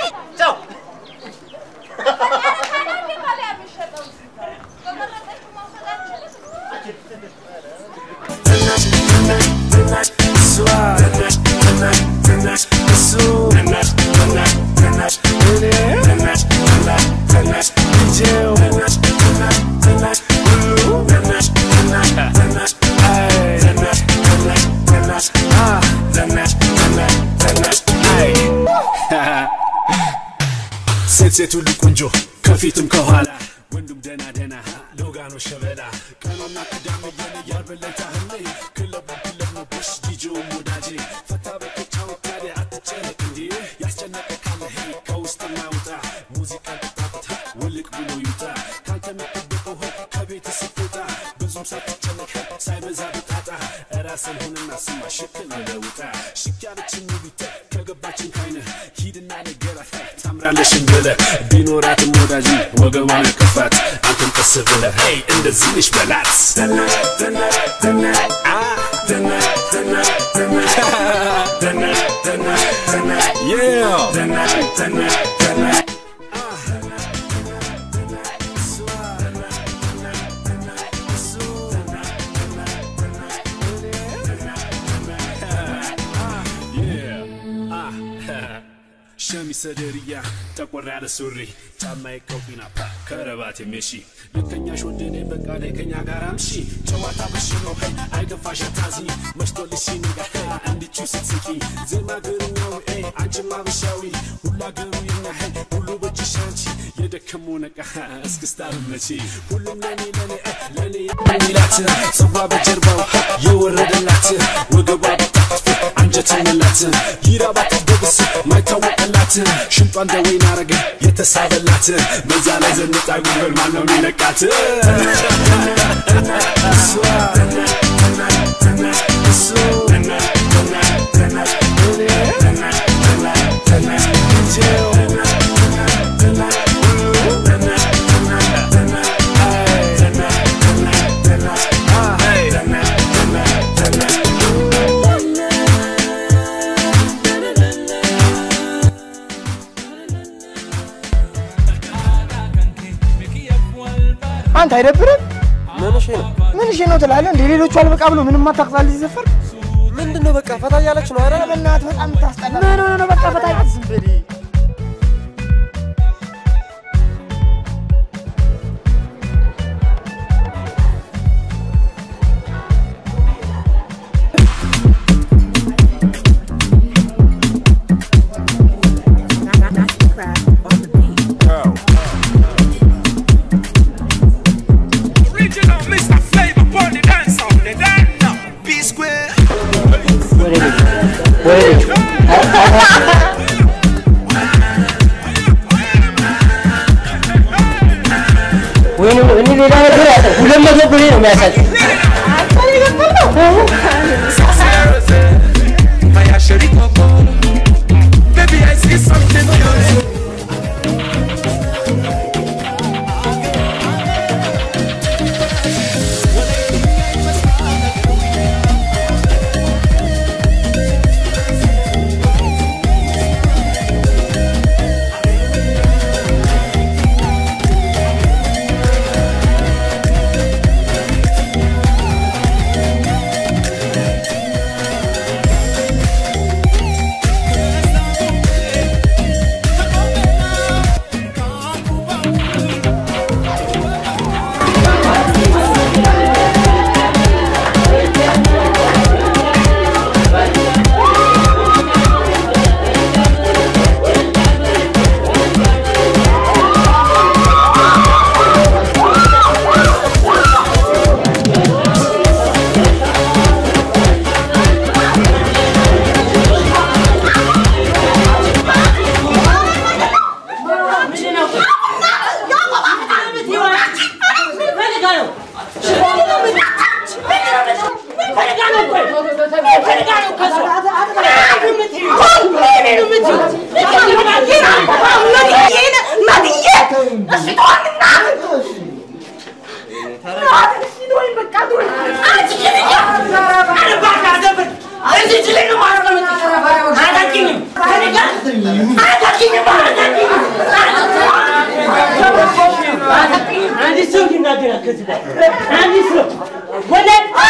R: ሴት ሴት ሁሉ ቆንጆ ከፊትም ከኋላ ወንዱም ደና ደና ሎጋኖ ሸበላ ቀኖና ቅዳሜ የኔ ያልበለታ ህልሜ ክለቡ ክለብ ነው ቦሽ ዲጆም ወዳጄ ፈታ በቀጫወት ታዲያ አትጨነቅ እንዴ ያስጨነቀ ካለ ሄ ከውስጥ እናውጣ ሙዚቃ ቅጣት ውልቅ ብሎ ይውጣ ካንተ የሚጠበቀው ሆ ከቤት ስትወጣ ብዙም ሳትጨነቅ ሳይበዛ ብጣጣ ራስን ሆንና ስማ ሽክል ለውጣ ሽክ ያለችን ሙሉተ ከገባችን ካይነ ሂድና ነገራት ታምራለሽን ብለ ቢኖራትም ወዳጅ ወገቧን ቅፋት አንተም ቀስ ብለ ሄይ እንደዚህ ነሽ በላት ደናሽ ደናሽ ደናሽ አ ደናሽ ደናሽ ደናሽ ደናሽ ደናሽ ደናሽ yeah ደናሽ ደናሽ ደናሽ ሸሚዝ ሰደርያ ጠቆር ያለ ሱሪ ጫማዬ ቀውጢና ፓ ከረባት የሜሺ ልከኛሽ ወደኔ በቃ ላይ ከኛ ጋር አምሺ ጨዋታ በሽ ነው ሄይ አይገፋሽ አታዝኝ መሽቶልሽ ሲነጋ ሄይ እንድቹ ስትስቂ ዜማ ግርኛዊ ኤ አንቺም አበሻዊ ሁሉ አገሩ የኛ ሄይ ሁሉ በእጅሽ አንቺ የደከመው ነቃ እስክስታ ብመቺ ሁሉም ለኔ ለኔ እ ለኔ የሚላት ጽዋ በጀርባው የወረደላት ወገቧ በጣፍ አንድ አንጀትንላት ይራባት በብስ ማይታወቅላት ሽንጧ እንደ ወይን አረገ የተሳበላት በዛ ላይ ዘንጣ ጉብል ማነው የሚለቃት እሷ እሱ
K: አንተ አይደብርም? ምንሽ ነው ምንሽ ነው ትላለህ እንደ ሌሎቹ አልበቃ ብሎ ምንም አታቅሳል ሲዘፈር ምንድን ነው በቃ ፈታ እያለች ነው አይደል? በእናትህ በጣም ታስጠላ። ምን ሆነ ነው በቃ ፈታ እያለች ዝም በል
R: Original Mr. Flavor on the dance on the dance now. P Square.
D: ወይንም እኔ ሌላ ነገር ያለ ሁለት መቶ ብሬ ነው የሚያሳይ
R: Baby, I see something beautiful.
D: አንዲት ሰው ይናገራል ከዚህ በኋላ አንዲት ሰው ወደ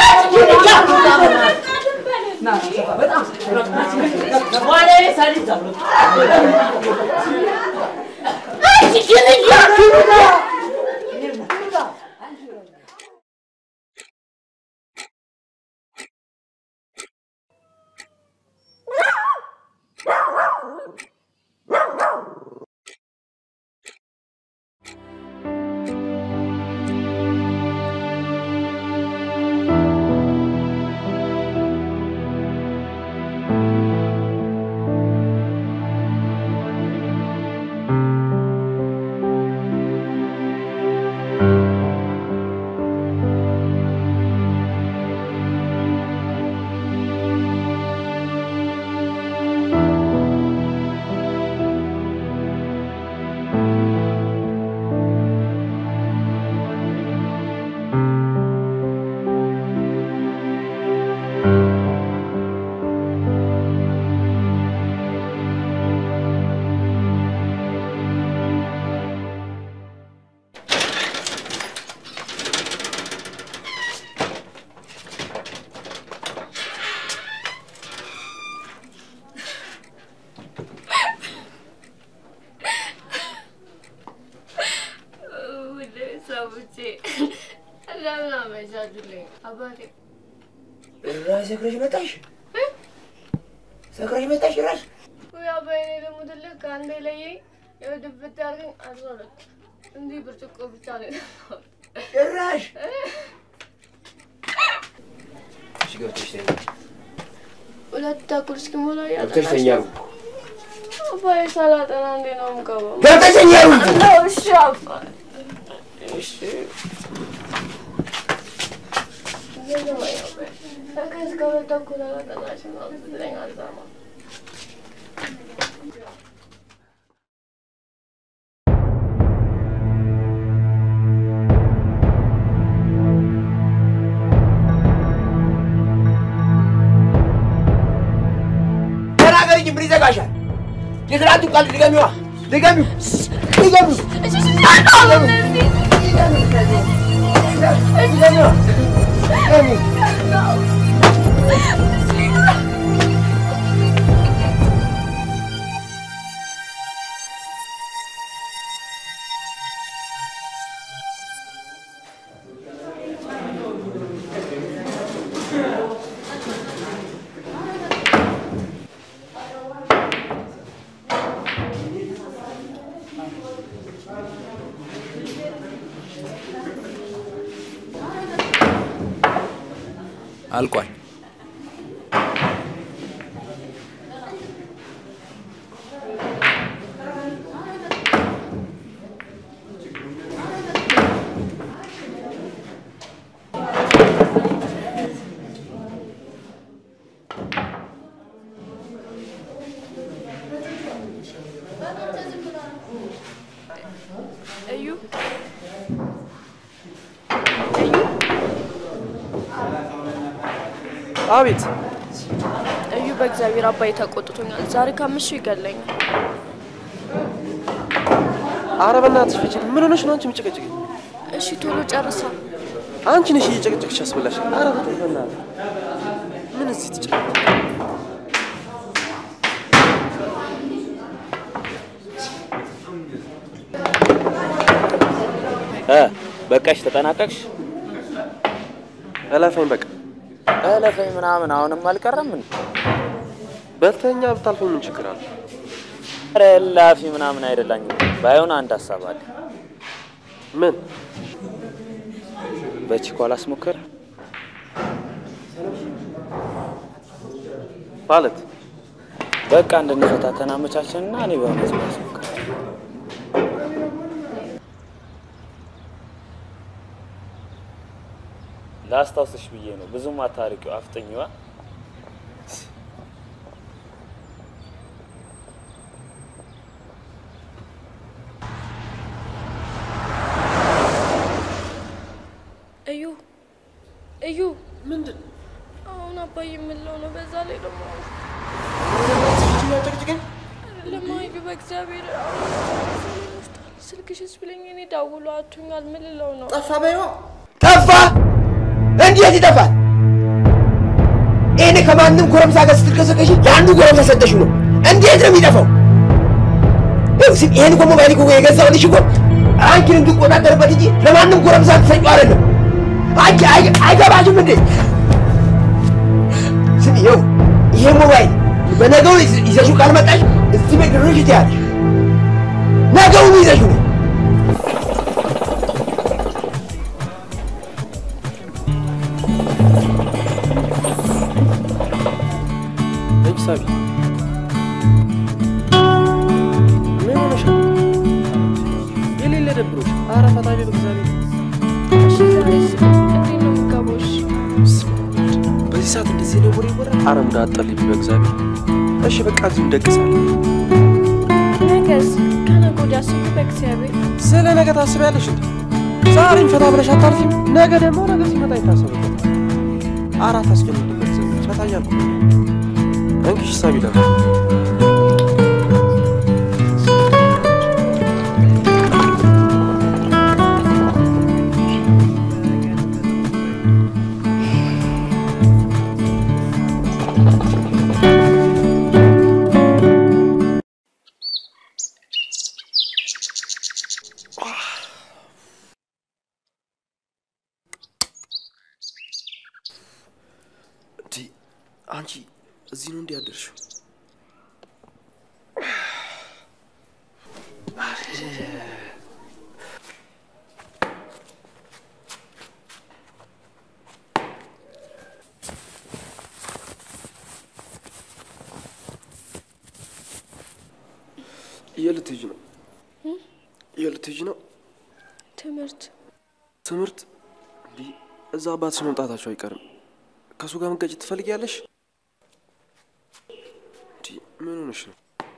D: በኋላ ሳሊት ተብሎ
B: ውድ ቤተሰቦቼ እንደምን አመሻችሁልኝ? አባቴ
K: ራስ ሰክረሽ መጣሽ? ሰክረሽ መጣሽ ራስ?
B: ውይ አባዬ እኔ ደግሞ ትልቅ ከአንዴ ለየኝ ይኸው ድፍት ያድርገኝ አስራ ሁለት እንዲህ ብርጭቆ ብቻ ነው የጠጣሁት።
K: ጭራሽ እሺ ገብተሽ ተኝ።
B: ሁለት ተኩል እስኪሞላ
K: ገብተሽ ተኛ ሩብ
B: አባዬ ሳላጠና እንዴት ነው የምገባው?
K: ገብተሽ ተኛ ሩብ
B: እሺ አባ እሺ እስከ ሁለት ተኩል አላጠናሽም ምናምን ስትለኝ አልሰማም።
K: ተናገሪኝ፣ ምን ይዘጋሻል? የትናንቱ ቃል ድገሚዋ፣ ድገሚው፣ ድገሚው፣ ድገሚዋ፣ ድገሚው።
E: አልቋል።
B: እዩ
S: አቤት
B: እዩ በእግዚአብሔር አባዬ ተቆጥቶኛል። ዛሬ ካመሸ ይገለኛል።
S: ኧረ በእናትሽ ፍቺ። ምን ሆነሽ ነው አንቺ የምጨቀጭቀኝ?
B: እሺ ቶሎ ጨርሳ።
S: አንቺ ነሽ እየጨቀጨቅሽ ያስበላሽ። ኧረ በተይ በእናትህ ምን እዚህ ትጨቀጭ
E: እ በቃሽ፣ ተጠናቀቅሽ?
S: እለፈኝ በቃ
E: እለፈኝ ምናምን አሁንም አልቀረም እንዴ?
S: በልተኛ ብታልፈኝ ምን ችግር አለ?
E: ኧረ እላፊ ምናምን አይደላኝም። ባይሆን አንድ ሀሳብ አለ።
S: ምን?
E: በቺኮ አላስሞክር
S: ማለት
E: በቃ እንድንፈታተን አመቻችንና እኔ በእውነት ላስሞክር። ላስታውስሽ ብዬ ነው። ብዙም አታርቂው፣ አፍጥኝዋ።
B: እዩ እዩ ምንድን አሁን አባዬ የምለው ነው። በዛ ላይ ደግሞ አይደለም እዩ በእግዚአብሔር ስልክሽስ ብለኝ እኔ ደውሎ አቱኛል። ምን ልለው ነው?
K: ጠፋ በይዋ ጠፋ። እንዴት ይጠፋል? ይህን ከማንም ጎረምሳ ጋር ስትልከሰከሽ ለአንዱ ጎረምሳ ሰጠሽ ነው። እንዴት ነው የሚጠፋው? ይኸው ስም ይሄን እኮ ሞባይል እኮ የገዛሁልሽ እኮ አንቺን እንድቆጣጠርበት እንጂ ለማንም ጎረምሳ ትሰጪው አይደለም። አንቺ አይ- አይገባሽም እንዴ? ስም ይኸው ይሄ ሞባይል በነገው ይዘ- ይዘሽው ካልመጣሽ እዚህ ቤት ድርሽ ትያለሽ። ነገውኑ ይዘሽው ነው
S: እንጂ ሳቢ ምን ሆነሻል? የሌለ ደብሮሽ ኧረ ፈታ ቤት እግዚአብሔር
B: እሺ ዛሬስ እንዴት ነው የምገባው? እሺ
S: በዚህ ሰዓት እንደዚህ ነው ወሬ ይወራል? ኧረ ሙድ አጠልኝ በእግዚአብሔር። እሺ በቃ እዚሁ እንደቅሳለን።
B: ነገስ ከነገ ወዲያ ስሉ በእግዚአብሔር
S: ስለ ነገ ታስቢያለሽ እንዴ? ዛሬም ፈታ ብለሽ አታርፊም? ነገ ደግሞ ነገ ሲመጣ ይታሰብበታል። አራት አስጨንቅ በእግዚአብሔር ፈታ እያልኩ ነው። እንግዲህ ሳቢ ደግሞ እንዲ አንቺ እዚህ ነው እንዲህ ያደርሽው? የት ልትሄጂ ነው? የት ልትሄጂ ነው?
J: ትምህርት
S: ትምህርት? እንዲህ እዛ አባትሽ መምጣታቸው አይቀርም። ከእሱ ጋር መጋጨት ትፈልጊያለሽ? እንዲህ ምን ሆነሽ ነው?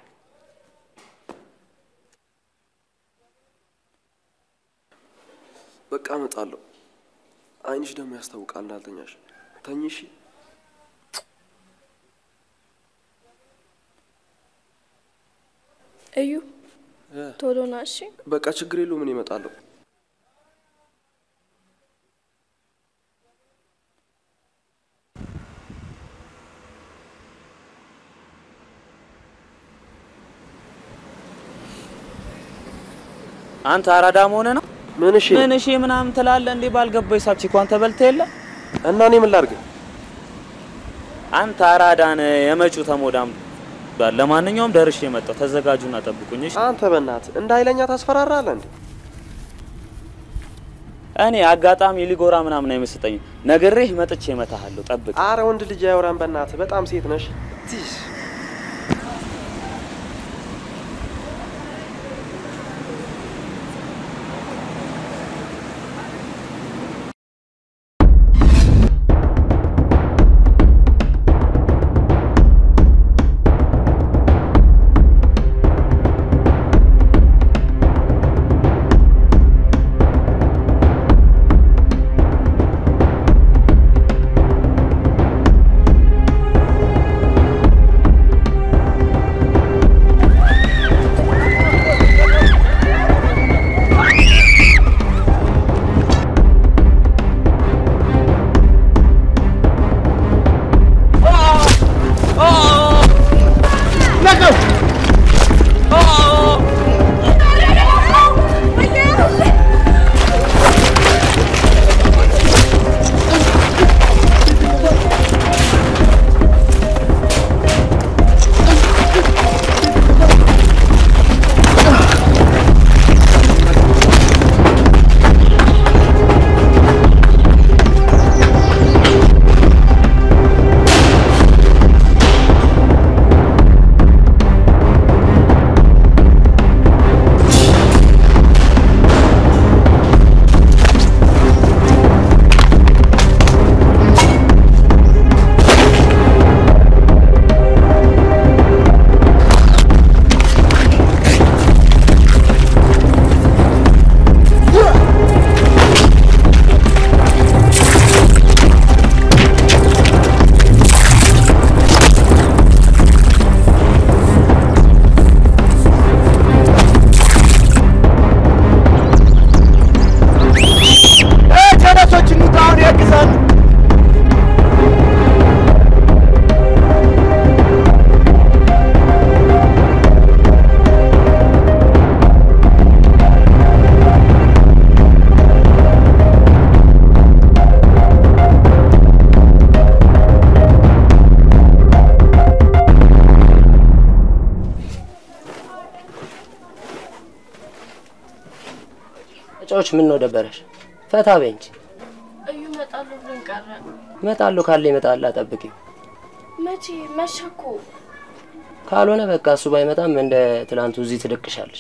S: በቃ እመጣለሁ። አይንሽ ደግሞ ያስታውቃል እንዳልተኛሽ። ተኝ እሺ።
J: እዩ
S: እ፣
J: ቶሎ ና እሺ።
S: በቃ ችግር የለውም። ምን እመጣለሁ።
E: አንተ አራዳ መሆነ ነው።
S: ምን እሺ
E: ምን እሺ ምናምን ትላለህ እንዴ? ባልገባው ሂሳብ ቺኳን ተበልተህ የለ
S: እና እኔ ምን ላድርግ?
E: አንተ አራዳን የመጪው ተሞዳም ባል። ለማንኛውም ደርሼ የመጣው ተዘጋጁና ጠብቁኝ። እሺ
S: አንተ በእናትህ እንደ ኃይለኛ ታስፈራራለህ እንዴ?
E: እኔ አጋጣሚ ሊጎራ ምናምን አይመስጠኝም። ነግሬህ መጥቼ እመታሃለሁ። ጠብቅ።
S: አረ ወንድ ልጅ አያወራም። በእናትህ በጣም ሴት ነሽ። ቲሽ
K: ጀነሶች እንውጣ፣ አሁን ያግዛሉ።
O: እጫዎች ምን ነው ደበረሽ? ፈታ በይ እንጂ።
J: እዩ እመጣለሁ ብሎኝ ቀረ።
O: እመጣለሁ ካለ ይመጣል፣ ጠብቂው።
J: መቼ መሸ እኮ።
O: ካልሆነ በቃ እሱ ባይመጣም እንደ ትላንቱ እዚህ ትደቅሻለሽ።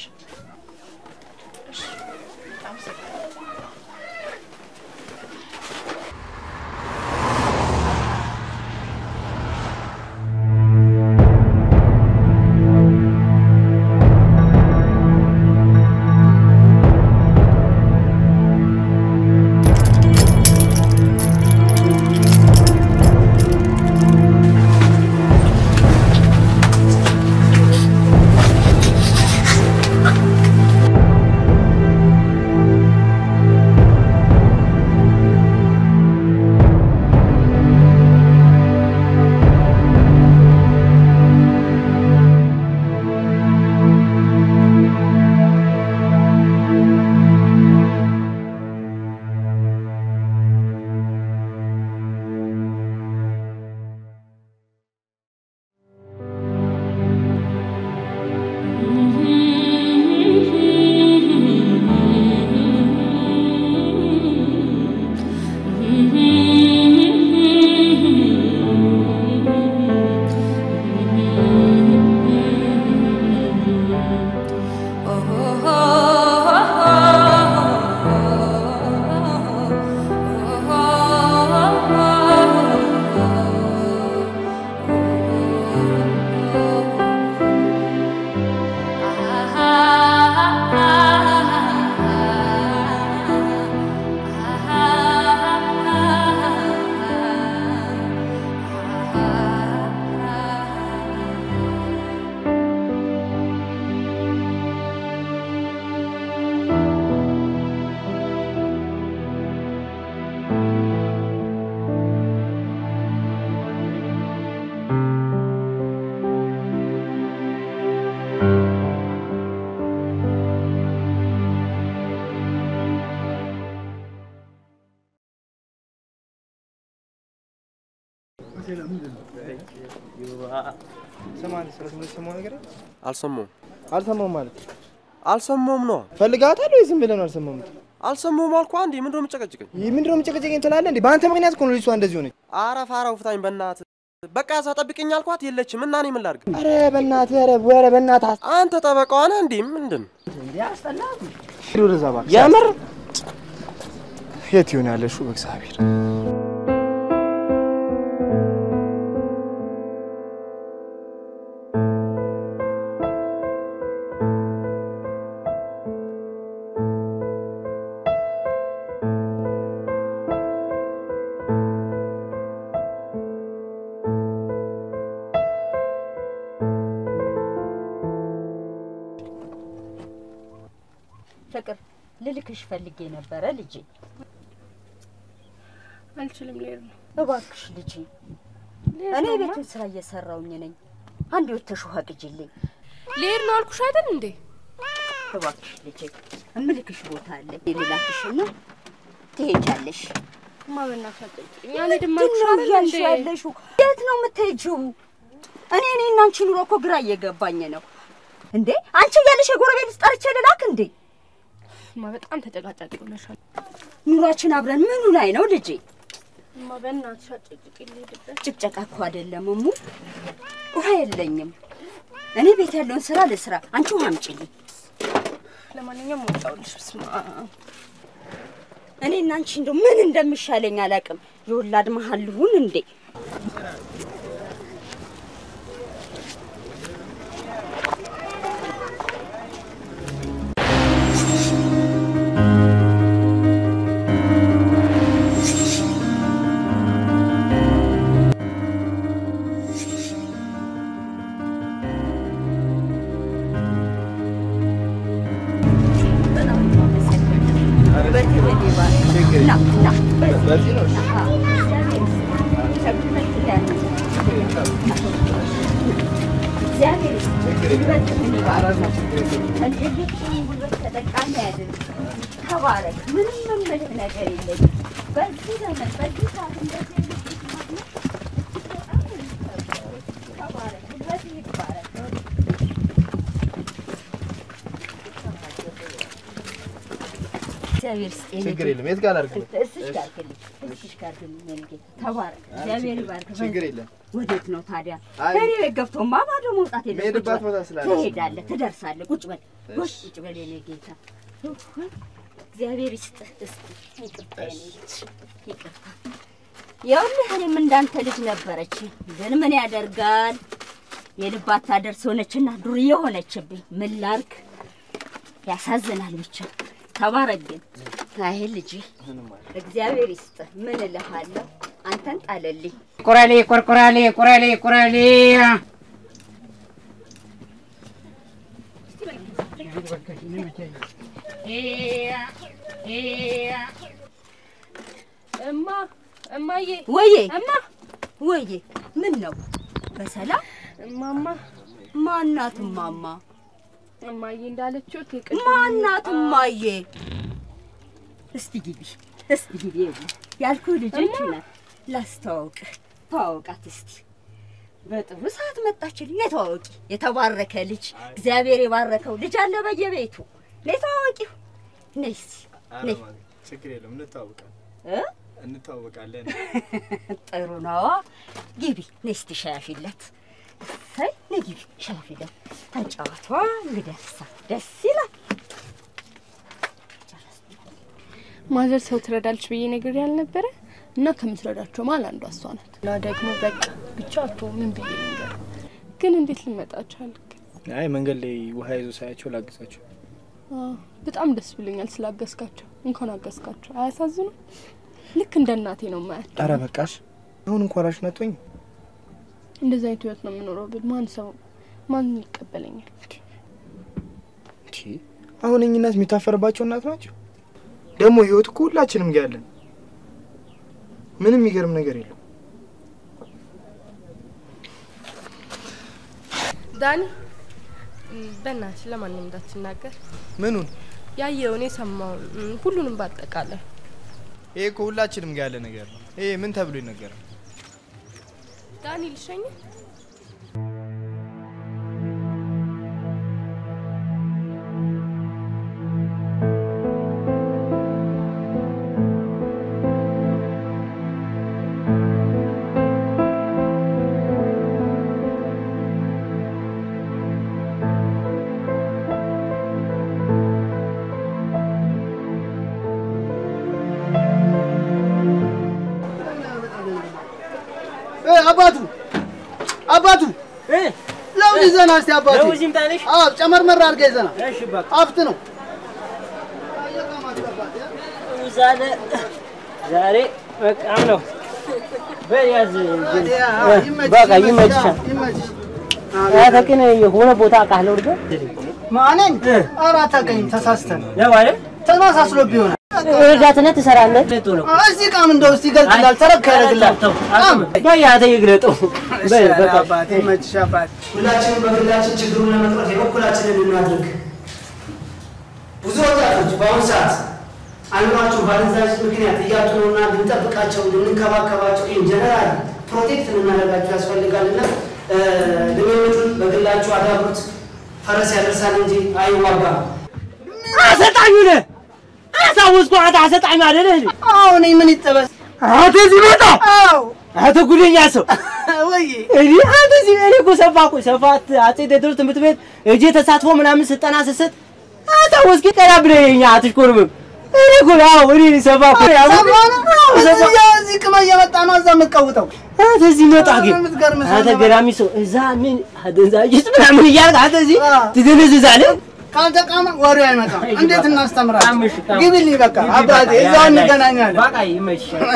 K: አ
N: ስማ አንተ ስለ ትምህርት የሰማኸው ነገር አለ?
S: አልሰማሁም።
N: አልሰማሁም ማለት
S: አልሰማሁም ነው።
N: ፈልጋታል ወይ ዝም ብለህ ነው አልሰማሁም?
S: አልሰማሁም አልኩህ። አንዴ ምንድን ነው የምጨቀጭቀኝ?
N: ይህ ምንድን ነው የምጨቀጨቀኝ ትላለህ እንዴ? በአንተ ምክንያት እኮ ነው ልጅቷ እንደዚህ ሆነች።
S: ኧረ ፋራው ፍታኝ በእናትህ። በቃ እዛ ጠብቅኝ አልኳት የለችም እና እኔ ምን ላድርግ?
N: ኧረ በእናትህ ኧረ ኧረ በእናትህ
S: አንተ ጠበቃዋ ነህ እንዴ? ምንድን
N: ሂድ ወደዛ እባክህ።
S: የምር
N: የት ይሆን ያለሽው? በእግዚአብሔር
Q: ፍቅር ልልክሽ ፈልጌ ነበረ ልጄ።
B: አልችልም፣ ልሄድ ነው።
Q: እባክሽ ልጄ፣ እኔ ቤቱን ስራ እየሰራውኝ ነኝ። አንድ ወተሽ ውሃ ቅጂልኝ።
B: ልሄድ ነው አልኩሽ አይደል እንዴ?
Q: እባክሽ ልጄ፣ እምልክሽ ቦታ አለ። ልላክሽና ትሄጃለሽ።
B: እማ በእናትሽ አትጠይቂኝ። አልሄድም
Q: ምንድን
B: አልኩሽ
Q: ነው
B: አይደል
Q: እያልሽ
B: እንዴ?
Q: ያለሽው? የት ነው የምትሄጂው? እኔ እኔ እና አንቺ ኑሮ እኮ ግራ እየገባኝ ነው እንዴ። አንቺ እያለሽ የጎረቤት ውስጥ ጠርቼ ልላክ እንዴ?
B: እማ በጣም ተጨቃጫቂ ሆነሻል።
Q: ኑሯችን አብረን ምኑ ላይ ነው ልጄ?
B: እማ በእናትሽ አትጨቅጭቂኝ፣ ልሄድበት።
Q: ጭቅጨቃ እኮ አይደለም እሙ። ውሃ የለኝም። እኔ ቤት ያለውን ስራ ልስራ፣ አንቺ ውሃ አምጪልኝ።
B: ለማንኛውም ወጣሁልሽ። በስመ አብ
Q: እኔ እና አንቺ እንደው ምን እንደሚሻለኝ አላውቅም። የወላድ መሀል ልሁን እንዴ? ተባረክ። ምንም የምልህ ነገር የለኝም። በዚህ ዘመን በዚህ ሰዓት እንደዚህ ተባረክ። ጉልበትህ ይባረክ። እግዚአብሔር ይስጥህ።
N: ችግር የለም። የት ጋር ላድርግልህ?
Q: እስሽ ጋር አድርግልኝ፣ እስሽ ጋር አድርግልኝ የኔ ጌታ። ተባረክ። እግዚአብሔር ይባርክ።
N: ችግር የለም።
Q: ወዴት ነው ታዲያ?
N: አይ፣
Q: እኔ ቤት ገብቶማ ባዶ መውጣት የለም።
N: የምሄድባት
Q: ቁጭ በል።
N: ቦታ ስላለ
Q: ትሄዳለህ፣ ትደርሳለህ። ቁጭ በል፣ ቁጭ ቁጭ በል የኔ ጌታ። እግዚአብሔር ይስጥህ። እስቲ ይቅርታ የኔ ልጅ፣ ይቅርታ። ይኸውልህ እኔም እንዳንተ ልጅ ነበረች፣ ግን ምን ያደርጋል የልብ አታደርስ ሆነችና ዱርዬ ሆነችብኝ። ምን ላድርግ? ያሳዝናል ብቻ። ተባረክ ግን አይ ልጅ እግዚአብሔር ይስጥህ። ምን እልሃለሁ? አንተን ጣለልኝ።
T: ቁራሌ ቆርቆራሌ ቁራሌ ቁራሌ
B: እማ እማዬ፣
Q: ወዬ
B: እማ
Q: ወዬ፣ ምን ነው በሰላም
B: እማማ
Q: ማናት? እማማ
B: እማዬ እንዳለችው የቅድም
Q: ማናት? እማዬ እስቲ ግቢ፣ እስቲ ግቢ። ይኸውልህ ያልኩህ ልጅ ናት። ላስተዋውቅህ፣ ተዋወቃት እስቲ። በጥሩ ሰዓት መጣችልኝ። ነይ ተዋወቂ። የተባረከ ልጅ እግዚአብሔር የባረከው ልጅ አለ በየቤቱ። ነይ ተዋወቂው። ነይ እስቲ ነይ።
N: ችግር የለም። እንተዋወቃለን
Q: እ
N: እንተዋወቃለን።
Q: ጥሩ ነዋ። ግቢ ነይ እስቲ ሻይ አፊለት። እሰይ ነይ ግቢ ሻይ አፊለት። ተጫዋቷ እንግዲህ እሳ ደስ ይላል።
B: ማዘር ሰው ትረዳለች ብዬ ነገር ያልነበረ እና ከምትረዳቸው መሀል አንዷ እሷ ናት። እና ደግሞ በቃ ብቻ አቶ ምን ብዬ ነገር ግን እንዴት ልመጣ ቻልክ?
N: አይ መንገድ ላይ ውሃ ይዞ ሳያቸው ላግዛቸው።
B: አዎ፣ በጣም ደስ ብሎኛል ስላገዝካቸው። እንኳን አገዝካቸው። አያሳዝኑ? ልክ እንደ እናቴ ነው ማያቸው።
N: አረ በቃሽ። አሁን እንኳን ራሽ ነቶኝ
B: እንደዚህ አይነት ህይወት ነው የምኖረው ብል ማን ሰው ማን ይቀበለኛል?
N: አሁን እኚህ እናት የሚታፈርባቸው እናት ናቸው። ደግሞ ህይወት እኮ ሁላችንም ጋር ያለን ምንም የሚገርም ነገር የለም።
B: ዳኒ በእናትሽ ለማንም እንዳትናገር።
N: ምኑን?
B: ያየውን የሰማውን እም፣ ሁሉንም ባጠቃላይ
N: ይሄ እኮ ሁላችንም ጋር ያለ ነገር ነው። ይሄ ምን ተብሎ ይነገራል?
B: ዳኒ ልሸኝ
U: አባቱ አባቱ ለውዝ ይዘና እስቲ አባቱ
D: ለውዝ ይምጣልሽ?
U: አዎ ጨመርመር አድርገህ ይዘና
D: እሺ በቃ
U: አፍት ነው
D: ዛሬ ዛሬ በቃም ነው በያዝ በቃ ይመችሻል። አንተ ግን የሆነ ቦታ አውቃለሁ እርግጥ
U: ማንን ኧረ አታውቀኝም ተሳስተህ ነው
D: ነው አይደል?
U: ተመሳስሎብህ ይሆናል
D: ረዳትነት ትሰራለህ። ጥሩ ነው።
U: እዚህ ቃም እንደው እስቲ ይገልጽላል ተረክ ያደርግላል ቃም
D: በያተ ይግለጠው በል በቃ
U: አባቴ ይመችሽ አባቴ
K: ሁላችንም በግላችን ችግሩን ለመቅረፍ የበኩላችንን እናድርግ። ብዙ ወጣቶች በአሁኑ ሰዓት አእምሯቸው በአደንዛዥ ምክንያት እያጡ ነውና ልንጠብቃቸው፣ ልንከባከባቸው፣ ኢን ጀነራል ፕሮቴክት ልናደርጋቸው ያስፈልጋልና ልምምዱን በግላችሁ አዳብሩት። ፈረስ ያደርሳል እንጂ አይዋጋም።
D: አሰልጣኙ ነህ። አሳወስኩህ። አንተ አሰልጣኙ አይደለህ እንዴ?
U: አሁን እኔ ምን ይጠበስ
D: አንተ እዚህ መጣ።
U: አዎ
D: አንተ ጉደኛ ሰው
U: ወይ
D: እኔ አንተ እዚህ እኔ እኮ ሰፋ እኮ ሰፋት አጼ ቴዎድሮስ ትምህርት ቤት እጄ ተሳትፎ ምናምን ስልጠና ስሰጥ አሳወስክ። ቀና ብለኸኝ አትሽኮርምም። እኔ እኮ አዎ እኔ ሰፋ እኮ ያው
U: እዚህ እዚህ ቅመ እየመጣ ነው እዛ የምትቀውጠው
D: አንተ እዚህ መጣ ግን
U: የምትገርም ሰው
D: አንተ
U: ነህ።
D: ገራሚ ሰው እዛ ምን አደንዛዥ ዕፅ ምናምን እያልክ አንተ እዚህ ትደነዝዛለህ።
U: ካልተቃመ ወሬው አይመጣም። እንዴት እናስተምራለን? ግቢልኝ በቃ አባቴ፣ እዛው እንገናኛለን።
D: በቃ ይመችሻል።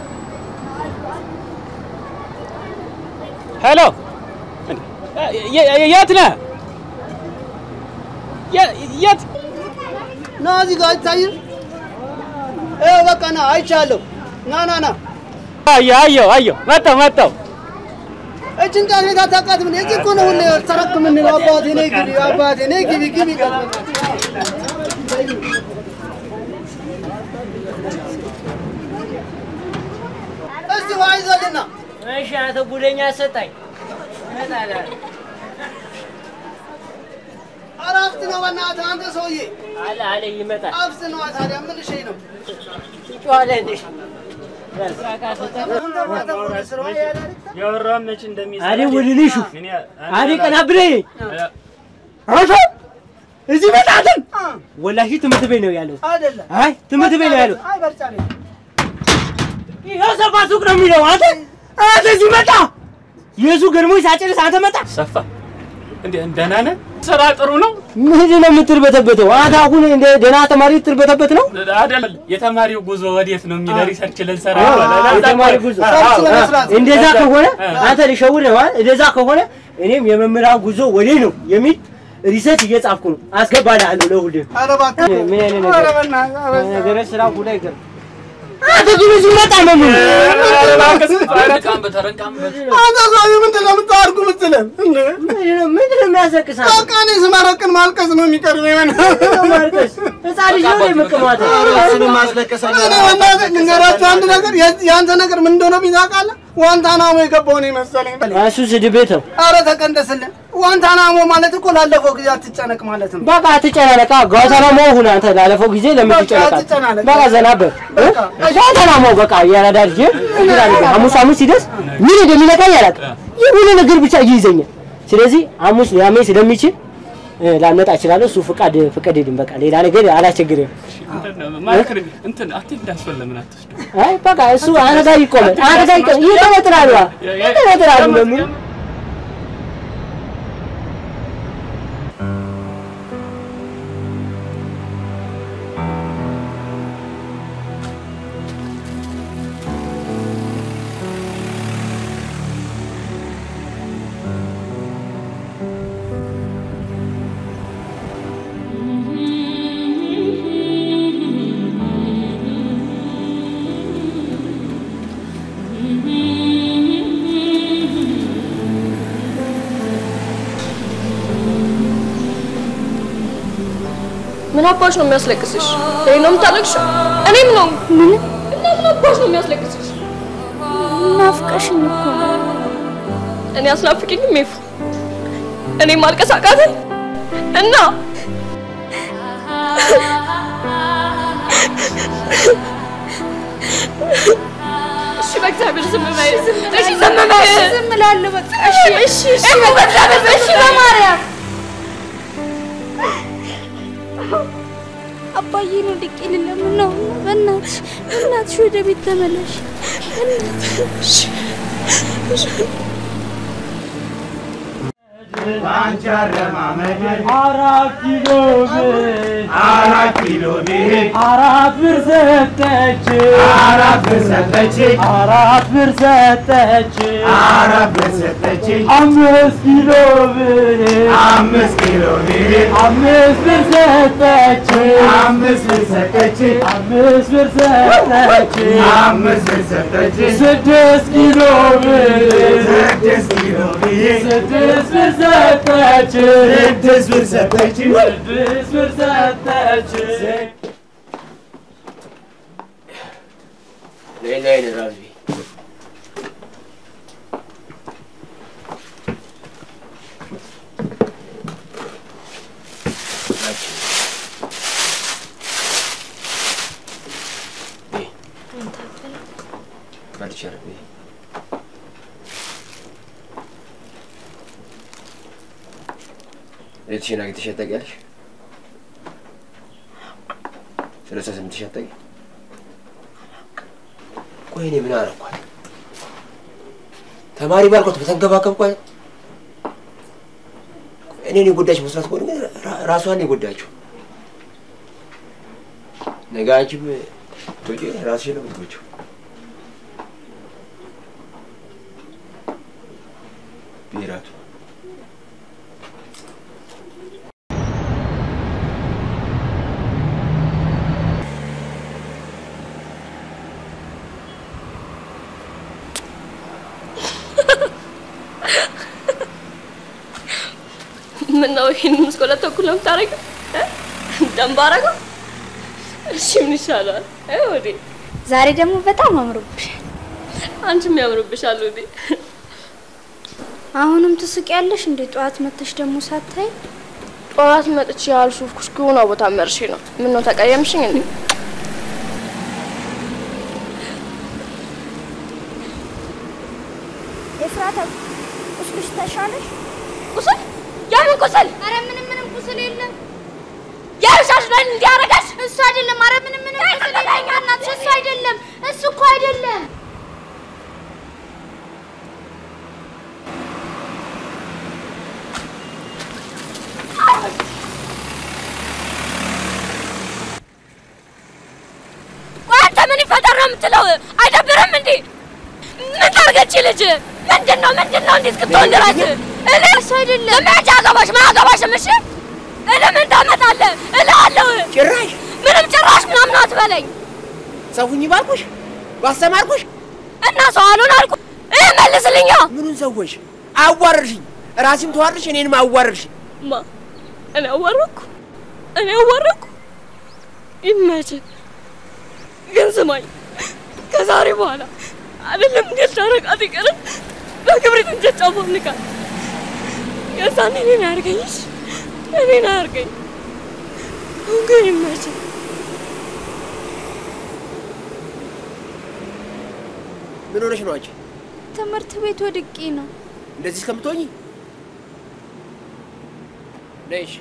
E: ሄሎ፣ የት ነህ? የት
U: ና እዚህ ጋር አይታይም? ይኸው በቃ ና፣ አይቻለሁ። ና ና ና፣
E: አየሁ አየሁ አየሁ፣ መጣሁ መጣሁ።
U: እችን ቃል ቤት አታውቃትም? እንዴ? እዚህ እኮ ነው ሁሌ ተረክ የምንለው። አባቴ ነይ ግቢ፣ አባቴ ነይ ግቢ፣ ግቢ እስቲ ውሃ ይዘልና
D: እሺ አንተ ጉደኛ አሰጣኝ። እመጣለሁ።
U: ኧረ አፍት ነው በእናትህ አንተ ሰውዬ፣
D: አለ አለ ይመጣል።
U: አፍት ነው ታዲያ ምን ልሽኝ ነው?
D: ትጮኻለህ እንዴ?
E: ያወራውን መች እንደሚሰራ
D: አዴ ወደ ልሹ አዴ ቀና ብለህ አንተ እዚህ መጣትን ወላሂ ትምህርት ቤት ነው ያለው።
U: አይደለም
D: አይ ትምህርት ቤት ነው ያለው።
U: አይ በርጫ ቤት
D: ይኸው ሰፋ ሱቅ ነው የሚለው። አንተ አንተ እዚህ መጣ የሱ ገርሞኝ ሳጨርስ አንተ መጣ።
E: ሰፋ እንዴ ደህና ነህ? ስራ ጥሩ ነው
D: ምንድን ነው የምትርበተበተው? አንተ አሁን እንደ ደህና ተማሪ ትርበተበት ነው?
E: አይደል? የተማሪው ጉዞ ወዴት ነው የሚለው ሪሰርች ልንሰራ
D: አዎ፣
E: ይባላል።
D: የተማሪ ጉዞ እንደዛ ከሆነ አንተ ልሸውድ ነው አይደል? እንደዛ ከሆነ እኔም የመምህራን ጉዞ ወዴ ነው የሚል ሪሰርች እየጻፍኩ ነው። አስገባልሃለሁ ለሁልህ።
U: ኧረ እባክህ
D: ምን አይነት
U: ኧረ
D: ነገር
U: በእናትህ አበዛ።
D: ነገረ ስራ ሁላ ይገርም። አንተ ግን እዚህ መጣ መምህር
E: ተረንቃምበት ተረንቃምበት
U: አንተ ሰውዬ ምንድን ነው የምታወርቁ የምትለን? እንደ
D: ምንድን ነው የሚያስለቅሳት?
U: በቃ እኔ ስመረቅን ማልቀስ ነው የሚቀርበኝ።
D: ማልቀስ ህፃን ልጅ ነው የምቅማት
U: እሱንም ማስለቀሰኝ። እኔ በእናትህ ልንገራችሁ አንድ ነገር፣ የዚህ- የአንተ ነገር ምን እንደሆነ ታውቃለህ? ዋንታናሞ የገባው ነው የመሰለኝ።
D: እሱ ስድብ ቤት ነው።
U: ኧረ ተቀንደስልን። ዋንታናሞ ማለት እኮ ላለፈው ጊዜ አትጨነቅ ማለት ነው።
D: በቃ አትጨናነቃ። ጓንታናሞ ሁን አንተ። ላለፈው ጊዜ ለምን
U: በቃ
D: ትጨነቃለህ?
U: አትጨናነቅ።
D: በቃ ዘና በል እ? ጓንታናሞ በቃ እያራዳ ልጅ እንግዲህ አድርገህ ሐሙስ ሐሙስ ሲደርስ ምን እንደሚነካኝ አላውቅም። የሆነ ነገር ብቻ ይይዘኛል። ስለዚህ ሐሙስ ሊያመኝ ስለሚችል እ፣ ላልመጣ እችላለሁ። እሱ ፍቃድ ፍቀድልኝ። በቃ ሌላ ነገር አላስቸግርም።
E: ማክር እንትን አትሄድ እንዳስፈል ለምን አትወስዱ?
D: አይ በቃ እሱ አንተ ጋር ይቆማል። አንተ ጋር ይቆማል። ይተነጥራሉ ይተነጥራሉ ለምን
B: ምን አባሽ ነው የሚያስለቅስሽ? እኔ ነው የምታለቅሽው? እኔም ነው። ምን እና ምን አባሽ ነው የሚያስለቅስሽ?
H: ናፍቀሽኝ እኮ ነው።
B: እኔ አስናፍቂኝም ሜፉ እኔ ማልቀስ አቃተኝ እና እሺ በእግዚአብሔር ዝም በይ እሺ ዝም በይ
Q: ዝም እላለሁ በቃ እሺ እሺ እሺ
B: እሺ በእግዚአብሔር
Q: እሺ በማርያም
H: አባዬ ነው ድቄ ልለምን ነው። በእናትሽ በእናትሽ ወደ ቤት ተመለሽ። በእናትሽ
C: አንቺ አረማመድ
V: አራት ኪሎ ብር
C: አራት ኪሎ ብር
V: አራት ብር ሰጠች
C: አራት ብር ሰጠች
V: አራት ብር ሰጠች
C: አራት ብር ሰጠች
V: አምስት ኪሎ ብር
C: አምስት ኪሎ ብር
V: አምስት ብር ሰጠች
C: አምስት ብር ሰጠች
V: አምስት ብር ሰጠች
C: አምስት ብር ሰጠች
V: ስድስት ኪሎ ብር
C: ስድስት ኪሎ ብር
V: ስድስት ብር ሰጠች
C: ስድስት ብር ሰጠች
V: ስድስት ብር ሰጠች
K: ነይ ነይ ነይ ራዚ በልቻለሁ ቤትሽን አግኝተሽ ታውቂያለሽ? ሰላሳ ስምንት ሺህ አታውቂ? ቆይ እኔ ምን አደረኳት? ተማሪ ባልኳት በተንከባከብኳት እኔን የጎዳች መስራት ከሆነ ግን ራ- ራሷን የጎዳችው። ነገ አንቺም ትወጪ ራስሽን ነው የምትጎጂው። ብሔራቱ
B: ምን ነው ይሄን ምስኮለት ተኩል ነው የምታደርገው? እ? ደንብ አደረገው? እሺ ምን ይሻላል? እ ወዴ
H: ዛሬ ደግሞ በጣም አምሮብሻል።
B: አንቺም ያምርብሻል ወዴ።
H: አሁንም ትስቂያለሽ እንዴ? ጠዋት መተሽ ደግሞ ሳታይ
B: ጠዋት መጥቼ ያልሾፍኩሽ ከሆነ ቦታ መርሼ ነው። ምን ነው ተቀየምሽኝ እንዴ?
H: ኤፍራታ ቁስልሽ ተሻለሽ?
B: ቁስል? የምን ቁስል?
H: አረ ምንም ምንም ቁስል የለም።
B: ያልሻሽ ላይ እንዲያረጋሽ
H: እሱ አይደለም። አረ ምንም ምንም ቁስል የለም። እናትሽ እሱ አይደለም። እሱ እኮ አይደለም።
B: ቆይ አንተ ምን ይፈጠር ነው የምትለው? አይደብርም እንዴ? ምን ታርገች ልጅ? ምንድን ነው ምንድን ነው እንዴ እስክትሆን ድረስ? እኔ እሱ አይደለም ለምን አገባሽ ማገባሽም እሺ እኔ ምን ታመጣለህ እልሃለሁ።
K: ጭራሽ
B: ምንም ጭራሽ ምናምን አትበለኝ
K: ሰውኝ ባልኩሽ ባስተማርኩሽ
B: እና ሰው አሉን አልኩ። ይህ መልስልኛ።
K: ምኑን ሰዎች አዋረድሽኝ። ራሴም ተዋረድሽ፣ እኔንም አዋረድሽ።
B: ማ እኔ አዋረድኩ? እኔ አዋረድኩ? ይመችህ። ግን ስማኝ፣ ከዛሬ በኋላ አይደለም እንዴት ታረቃት ይቅርም በክብሪት እንጨት ጫፎ ንቃት። የዛን እኔን አያርገኝሽ፣ እኔን አያርገኝ። አሁን ግን ይመችህ።
K: ምን ሆነሽ ነው አንቺ?
H: ትምህርት ቤት ወድቄ ነው።
K: እንደዚህ እስከምትሆኚ ነይሽ።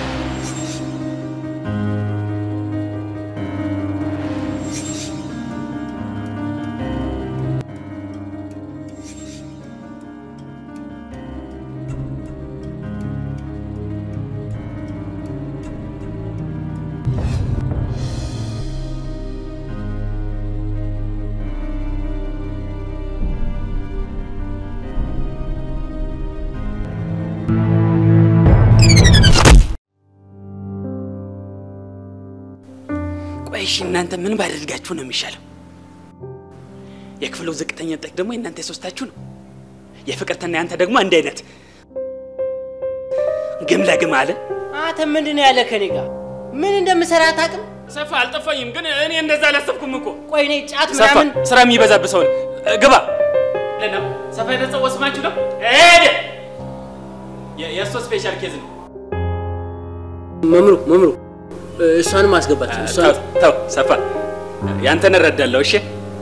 E: ቆይ እሺ፣ እናንተ ምን ባደርጋችሁ ነው የሚሻለው? የክፍሉ ዝቅተኛ ውጤት ደግሞ የእናንተ የሶስታችሁ ነው። የፍቅርትና ያንተ ደግሞ አንድ አይነት ግም ለግም አለ።
D: አንተ ምንድን ነው ያለ ከኔ ጋር ምን እንደምሰራ አታውቅም?
E: ሰፋ አልጠፋኝም፣ ግን እኔ እንደዛ አላሰብኩም እኮ።
D: ቆይ እኔ ጫት
E: ሰፋ
D: ምናምን
E: ስራ የሚበዛብህ ሰው ነህ። ግባ ለነው ሰፋ የተጸው ወስማችሁ ነው ሄደ የእሱ ስፔሻል ኬዝ ነው።
D: መምሩ መምሩ እሷንም አስገባት።
E: ተው ተው ሰፋ ያንተን እረዳለሁ። እሺ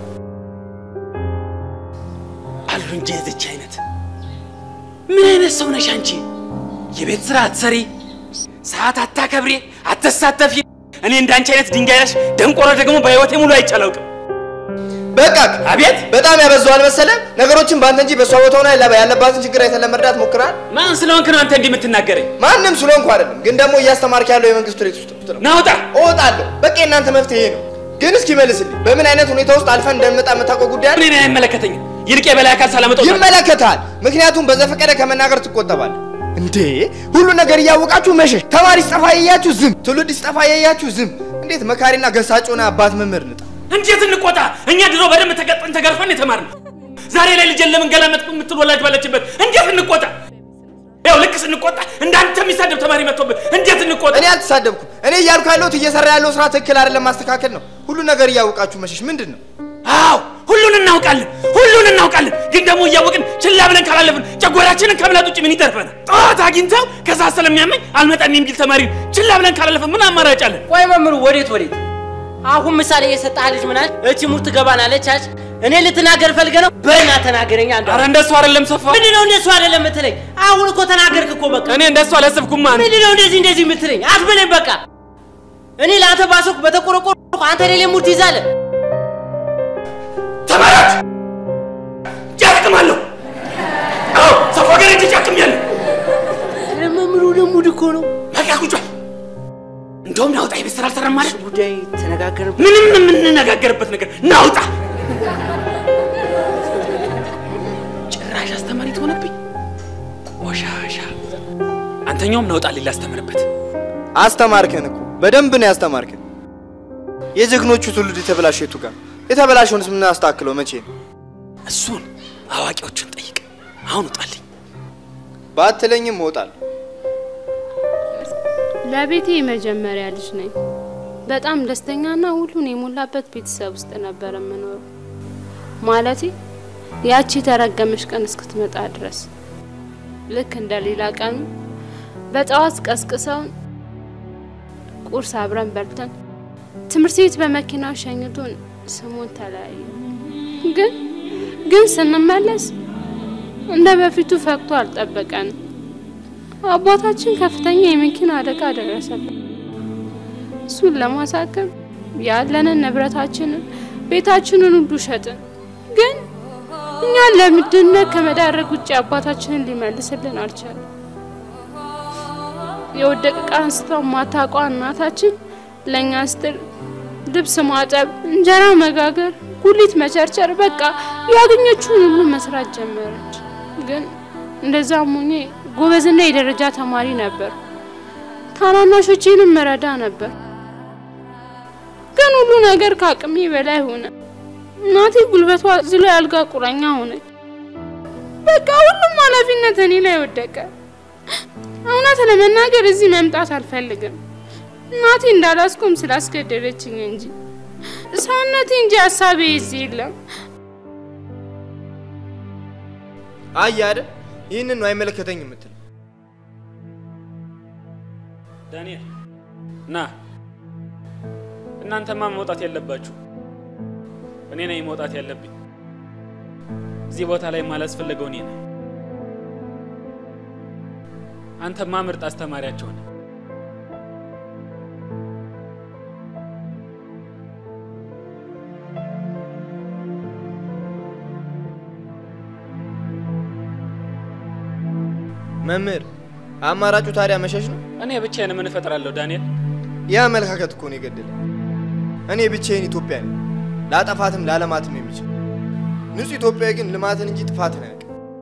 E: አሉ እንጂ የዚች አይነት ምን አይነት ሰው ነሽ አንቺ? የቤት ስራ አትሰሪ፣ ሰዓት አታከብሪ፣ አትሳተፊ። እኔ እንዳንቺ አይነት ድንጋይ ነሽ ደንቆሮ ደግሞ በህይወቴ ሙሉ አይቻላውቅም።
N: በቃ
E: አቤት
N: በጣም ያበዛዋል መሰለህ። ነገሮችን በአንተ እንጂ በእሷ ቦታ ሆና ያለባትን ችግር አይተን ለመርዳት ሞክራል።
E: ማን ስለሆንክ ነው አንተ እንዲህ የምትናገረኝ?
N: ማንም ስለሆንኩ አይደለም፣ ግን ደግሞ እያስተማርክ ያለው የመንግስት ሬት ውስጥ ነው።
E: ናውጣ
N: እወጣለሁ። በቃ የእናንተ መፍትሄ ነው። ግን እስኪ መልስልኝ፣ በምን አይነት ሁኔታ ውስጥ አልፈን እንደምመጣ የምታውቀው ጉዳይ አለ?
E: እኔን አይመለከተኝም። ይልቅ የበላይ አካል ሳላመጣው
N: ይመለከታል። ምክንያቱም በዘፈቀደ ከመናገር ትቆጠባለህ። እንዴ ሁሉ ነገር እያወቃችሁ መሸሽ፣ ተማሪ ሲጠፋ ያያችሁ ዝም፣ ትውልድ ሲጠፋ ያያችሁ ዝም። እንዴት መካሪና ገሳጭ ሆነ አባት መምህር ንጣ
E: እንዴት እንቆጣ? እኛ ድሮ በደንብ ተቀጥን ተገርፈን የተማርነው ዛሬ ላይ ልጄን ለምን ገላመጥ የምትል ወላጅ ባለችበት እንዴት እንቆጣ? ያው ልክ ስንቆጣ እንዳንተ የሚሳደብ ተማሪ መጥቶብን እንዴት እንቆጣ?
N: እኔ አልተሳደብኩም። እኔ እያልኩ ያለሁት እየሰራ ያለው ስራ ትክክል አይደለም፣ ማስተካከል ነው። ሁሉ ነገር እያወቃችሁ መሸሽ ምንድን ነው?
E: አዎ ሁሉን እናውቃለን፣ ሁሉን እናውቃለን። ግን ደግሞ እያወቅን ችላ ብለን ካላለፍን ጨጓራችንን ከመላጥ ውጭ ምን ይተርፈናል? ጠዋት አግኝተው ከዛ ስለሚያመኝ አልመጣም የሚል ተማሪ ችላ ብለን ካላለፍን ምን አማራጭ አለን?
D: ቆይ መምሩ ወዴት ወዴት? አሁን ምሳሌ የሰጠህ ልጅ ምናል እቺ ሙር ትገባናለች አች እኔ ልትናገር ፈልገህ ነው? በና ተናገረኝ። አንዱ
E: ኧረ እንደሱ አይደለም ሰፋ።
D: ምንድን ነው እንደሱ አይደለም የምትለኝ? አሁን እኮ ተናገርክ እኮ በቃ።
E: እኔ እንደሱ አላሰብኩም። ማን
D: ምንድን ነው እንደዚህ እንደዚህ የምትለኝ? አትበለኝ በቃ። እኔ ለአንተ ባሰብኩ በተቆረቆርኩ አንተ ሌላ ሙር ትይዛለህ።
E: ተማሪዎች ጨክማለሁ። አዎ ሰፋ ጋር እጅ ጨክሜያለሁ።
D: መምሩ ደግሞ እኮ ነው።
E: በቃ ቁጭ በል። እንደውም ናውጣ የቤት ስራ አልሰራም ማለት
D: ጉዳይ ተነጋገርበት።
E: ምንም የምንነጋገርበት ነገር ናውጣ። ጭራሽ አስተማሪ ትሆነብኝ ቆሻሻ። አንተኛውም ናውጣ ሌላ አስተምርበት።
N: አስተማርከን እኮ በደንብ ነው ያስተማርከን። የጀግኖቹ ትውልድ የተበላሸ የቱ ጋር የተበላሸውንስ የምናስተካክለው መቼ ነው?
E: እሱን አዋቂዎቹን ጠይቅ። አሁን ውጣልኝ።
N: ባትለኝም እወጣለሁ።
J: ለቤቴ የመጀመሪያ ልጅ ነኝ። በጣም ደስተኛና ሁሉን የሞላበት ቤተሰብ ውስጥ ነበር የምኖረው። ማለቴ ያቺ የተረገመች ቀን እስክትመጣ ድረስ ልክ እንደ ሌላ ቀኑ በጠዋት ቀስቅሰውን ቁርስ አብረን በልተን ትምህርት ቤት በመኪናው ሸኝቶን ስሙን ተለያዩ። ግን ግን ስንመለስ እንደ በፊቱ ፈቅቶ አልጠበቀንም። አባታችን ከፍተኛ የመኪና አደጋ ደረሰበት። እሱን ለማሳከም ያለንን ንብረታችንን፣ ቤታችንን ሁሉ ሸጥን። ግን እኛን ለምድነት ከመዳረግ ውጭ አባታችንን ሊመልስልን አልቻለም። የወደቀ ዕቃ አንስታ ማታቋ እናታችን ለእኛ ስትል ልብስ ማጠብ፣ እንጀራ መጋገር፣ ጉሊት መቸርቸር፣ በቃ ያገኘችውን ሁሉ መስራት ጀመረች። ግን እንደዛም ሆኜ ጎበዝና የደረጃ ተማሪ ነበር። ታናናሾቼንም መረዳ ነበር። ግን ሁሉ ነገር ከአቅሜ በላይ ሆነ። እናቴ ጉልበቷ ዝሎ ያልጋ ቁራኛ ሆነች። በቃ ሁሉም ኃላፊነት እኔ ላይ ወደቀ። እውነት ለመናገር እዚህ መምጣት አልፈልግም። እናቴ እንዳላስቆም ስላስገደደችኝ እንጂ ሰውነቴ እንጂ ሀሳቤ እዚህ የለም።
N: አየህ አይደል? ይህንን ነው አይመለከተኝ የምትል
E: ዳንኤል ና። እናንተማ መውጣት የለባችሁ። እኔ ነኝ መውጣት ያለብኝ። እዚህ ቦታ ላይ ማላስፈለገው እኔ ነኝ። አንተማ ምርጥ አስተማሪያቸው ነህ።
N: መምህር፣ አማራጩ ታዲያ መሸሽ ነው?
E: እኔ ብቻዬን ምን እፈጥራለሁ ዳንኤል?
N: ያ አመለካከት እኮ ነው የገደለ። እኔ ብቻዬን ኢትዮጵያ ነኝ፣ ላጠፋትም ላለማትም የሚችል ንጹህ ኢትዮጵያዊ ግን ልማትን እንጂ ጥፋትን አያውቅም።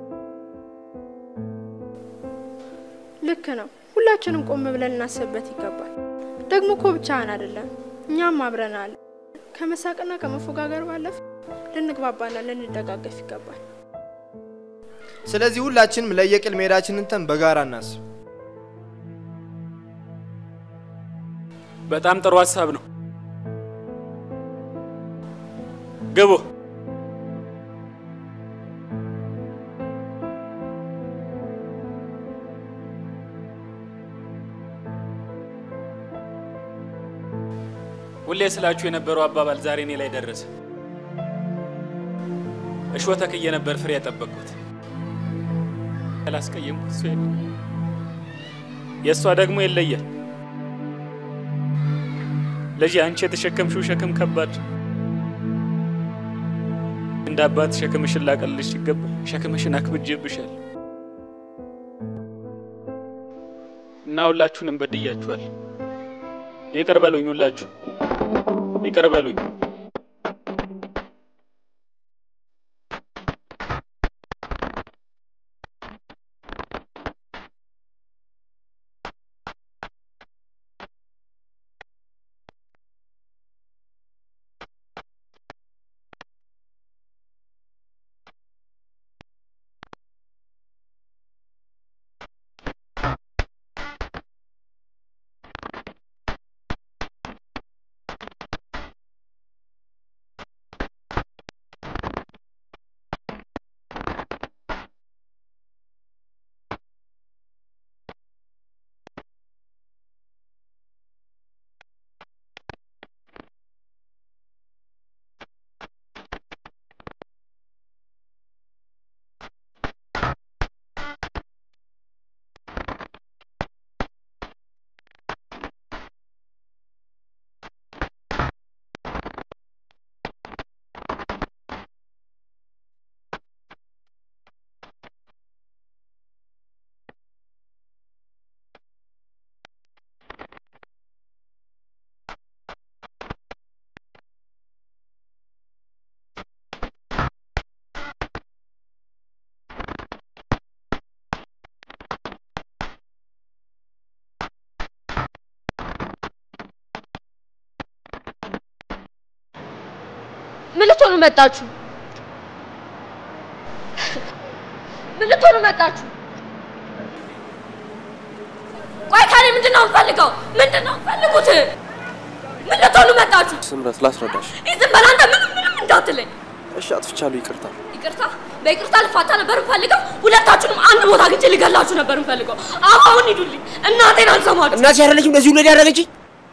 F: ልክ ነው። ሁላችንም ቆም ብለን እናስብበት ይገባል። ደግሞ እኮ ብቻህን አይደለም፣ እኛም አብረን አለ። ከመሳቅና ከመፎጋገር ባለፈ ልንግባባና ልንደጋገፍ ይገባል።
N: ስለዚህ ሁላችንም ለየቅል መሄዳችንን ተን በጋራ እናስብ።
E: በጣም ጥሩ ሀሳብ ነው። ግቡ። ሁሌ ስላችሁ የነበረው አባባል ዛሬ እኔ ላይ ደረሰ። እሾህ ተክዬ ነበር ፍሬ ያጠበቅኩት። ያላስቀየምኩት እሱ የለም። የእሷ ደግሞ ይለያል። ልጅ አንቺ የተሸከምሽው ሸክም ከባድ እንደ አባት ሸክምሽን ላቀልልሽ ሲገባ ሸክምሽን አክብጄብሻል እና ሁላችሁንም በድያችኋል። ይቅር በሉኝ፣ ሁላችሁ ይቅር በሉኝ።
B: ምን ልትሆኑ መጣችሁ? ምን ልትሆኑ መጣችሁ? ቆይ ካሌ ምንድን ነው የምፈልገው? ምንድን ነው የምፈልጉት? ምን ልትሆኑ መጣችሁ?
S: ስምረት ላስረዳሽ።
B: ይህ ዝም በል አንተ ምንም ምንም እንዳትለኝ።
S: እሺ አጥፍቻለሁ፣ ይቅርታ።
B: ይቅርታ በይቅርታ ልፋታ ነበር የምፈልገው። ሁለታችሁንም አንድ ቦታ አግኝቼ ልገላችሁ ነበር የምፈልገው። አሁን ሂዱልኝ። እናቴን አልሰማችሁ።
K: እናቴ አይደለችም እንደዚህ ሁሉ ያደረገችኝ?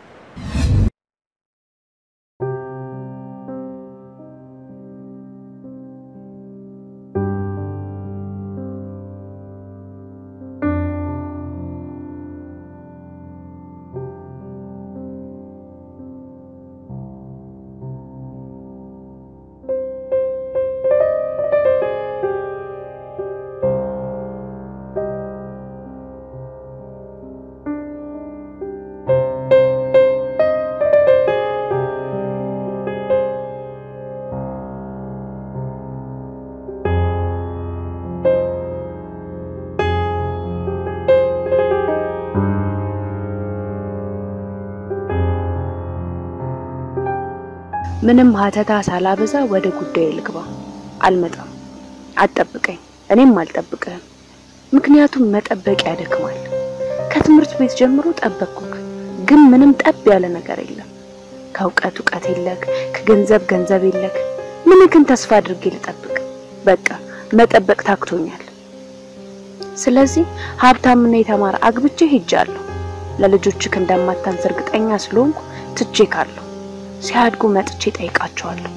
J: ምንም ሀተታ ሳላበዛ ወደ ጉዳይ ልግባ። አልመጣም፣ አትጠብቀኝ፣ እኔም አልጠብቅህም። ምክንያቱም መጠበቅ ያደክማል። ከትምህርት ቤት ጀምሮ ጠበቅኩክ፣ ግን ምንም ጠብ ያለ ነገር የለም። ከእውቀት እውቀት የለክ፣ ከገንዘብ ገንዘብ የለክ። ምንክን ተስፋ አድርጌ ልጠብቅ? በቃ መጠበቅ ታክቶኛል። ስለዚህ ሀብታምና የተማረ አግብቼ ሄጃለሁ። ለልጆችክ እንደማታንስ እርግጠኛ ስለሆንኩ ትቼ ካለሁ ሲያድጉ መጥቼ ጠይቃቸዋለሁ።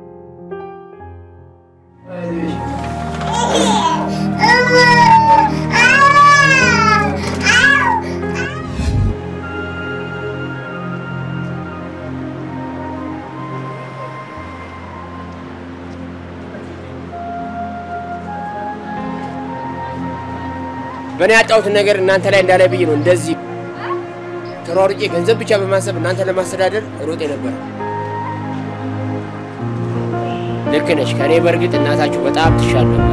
K: በእኔ ያጣሁትን ነገር እናንተ ላይ እንዳላይ ብዬ ነው እንደዚህ ተሯሩጬ ገንዘብ ብቻ በማሰብ እናንተ ለማስተዳደር ሮጤ ነበር። ልክ ነሽ። ከእኔ በእርግጥ እናታችሁ በጣም ትሻል ነበር።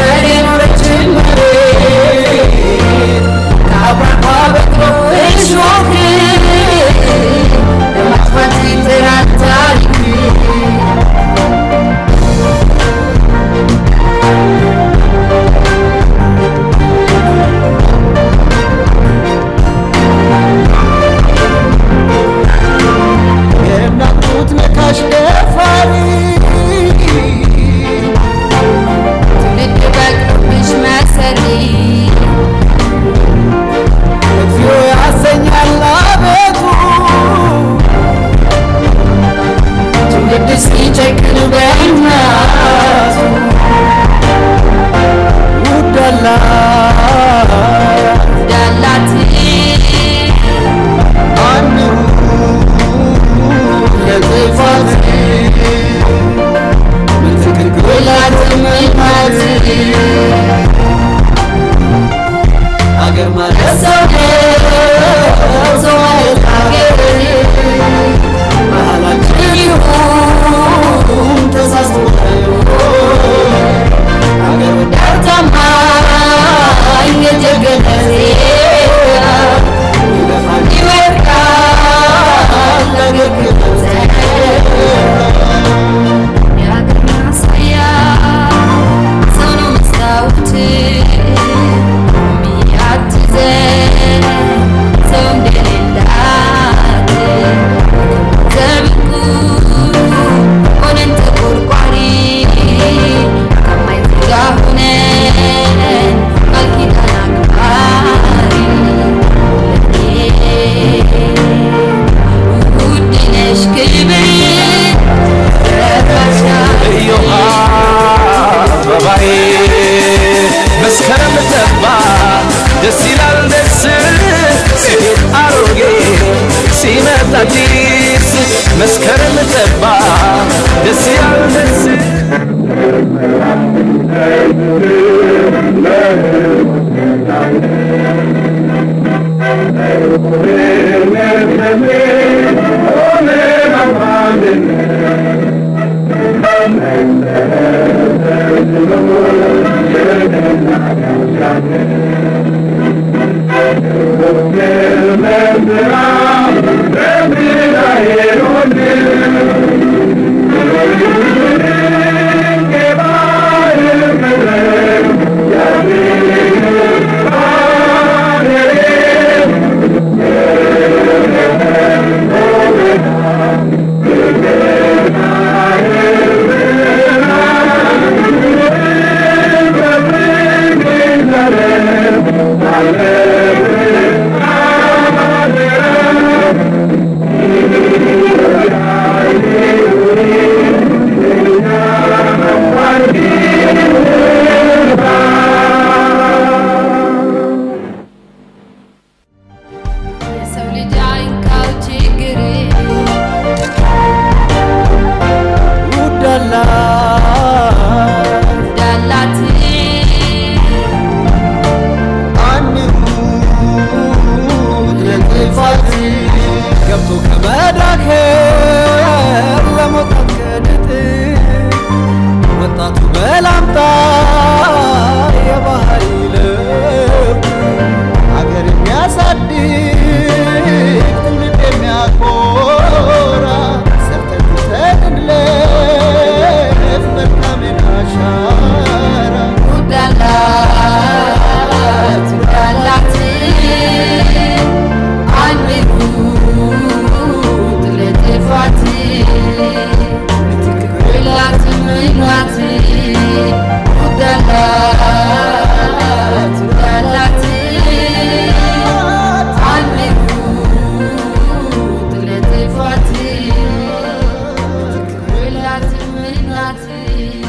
V: It's ቅን በእናቱ ውዳላት
B: ዳላት
V: አንሩ ለጥፋት ምትክክላት ምናት አገር ማለት ሰው ነው ሰው ማለት አገር ባህላችን ይሁን ተሳስቶ አገር ወዳድ ታማኝ የጀገነ ዜጋ ይለፋል ይወድቃል አገር ክብር
B: የአገር ማሳያ ሰው ነው መስታወት የሚያትዘን ሰው እንደሌላት ዘብቁ ሆነን ተቆርቋሪ ከማይዘጋ ሆነን ቃል ኪዳን አክባሪ ውድ ነሽ ክብር
R: እዮሃ አበባዬ መስከረም ጠባ ደስ ይላል ደስ ሲሄድ አሮጌ ሲመጣ አዲስ መስከረም ጠባ ደስ ይላል ደስ
B: የሰው ልጅ አይንካው ችግር
V: ውዳላት
B: ዳላት
V: አንሩት ለጥፋት ገብቶ ከመዳከር ለመውጣት ከድጥ ወጣቱ በላምጣ የባህሪ ለውጥ አገር የሚያሳድግ ትውልድ የሚያኮራ ሰርተን እንለፍ መልካምን አሻራ
B: ውዳላት ውዳላት አንሩት ለጥፋት ምትክክላት ምናት ውዳላት ውዳላት አንሩት ለጥፋት ምትክክላት ምናት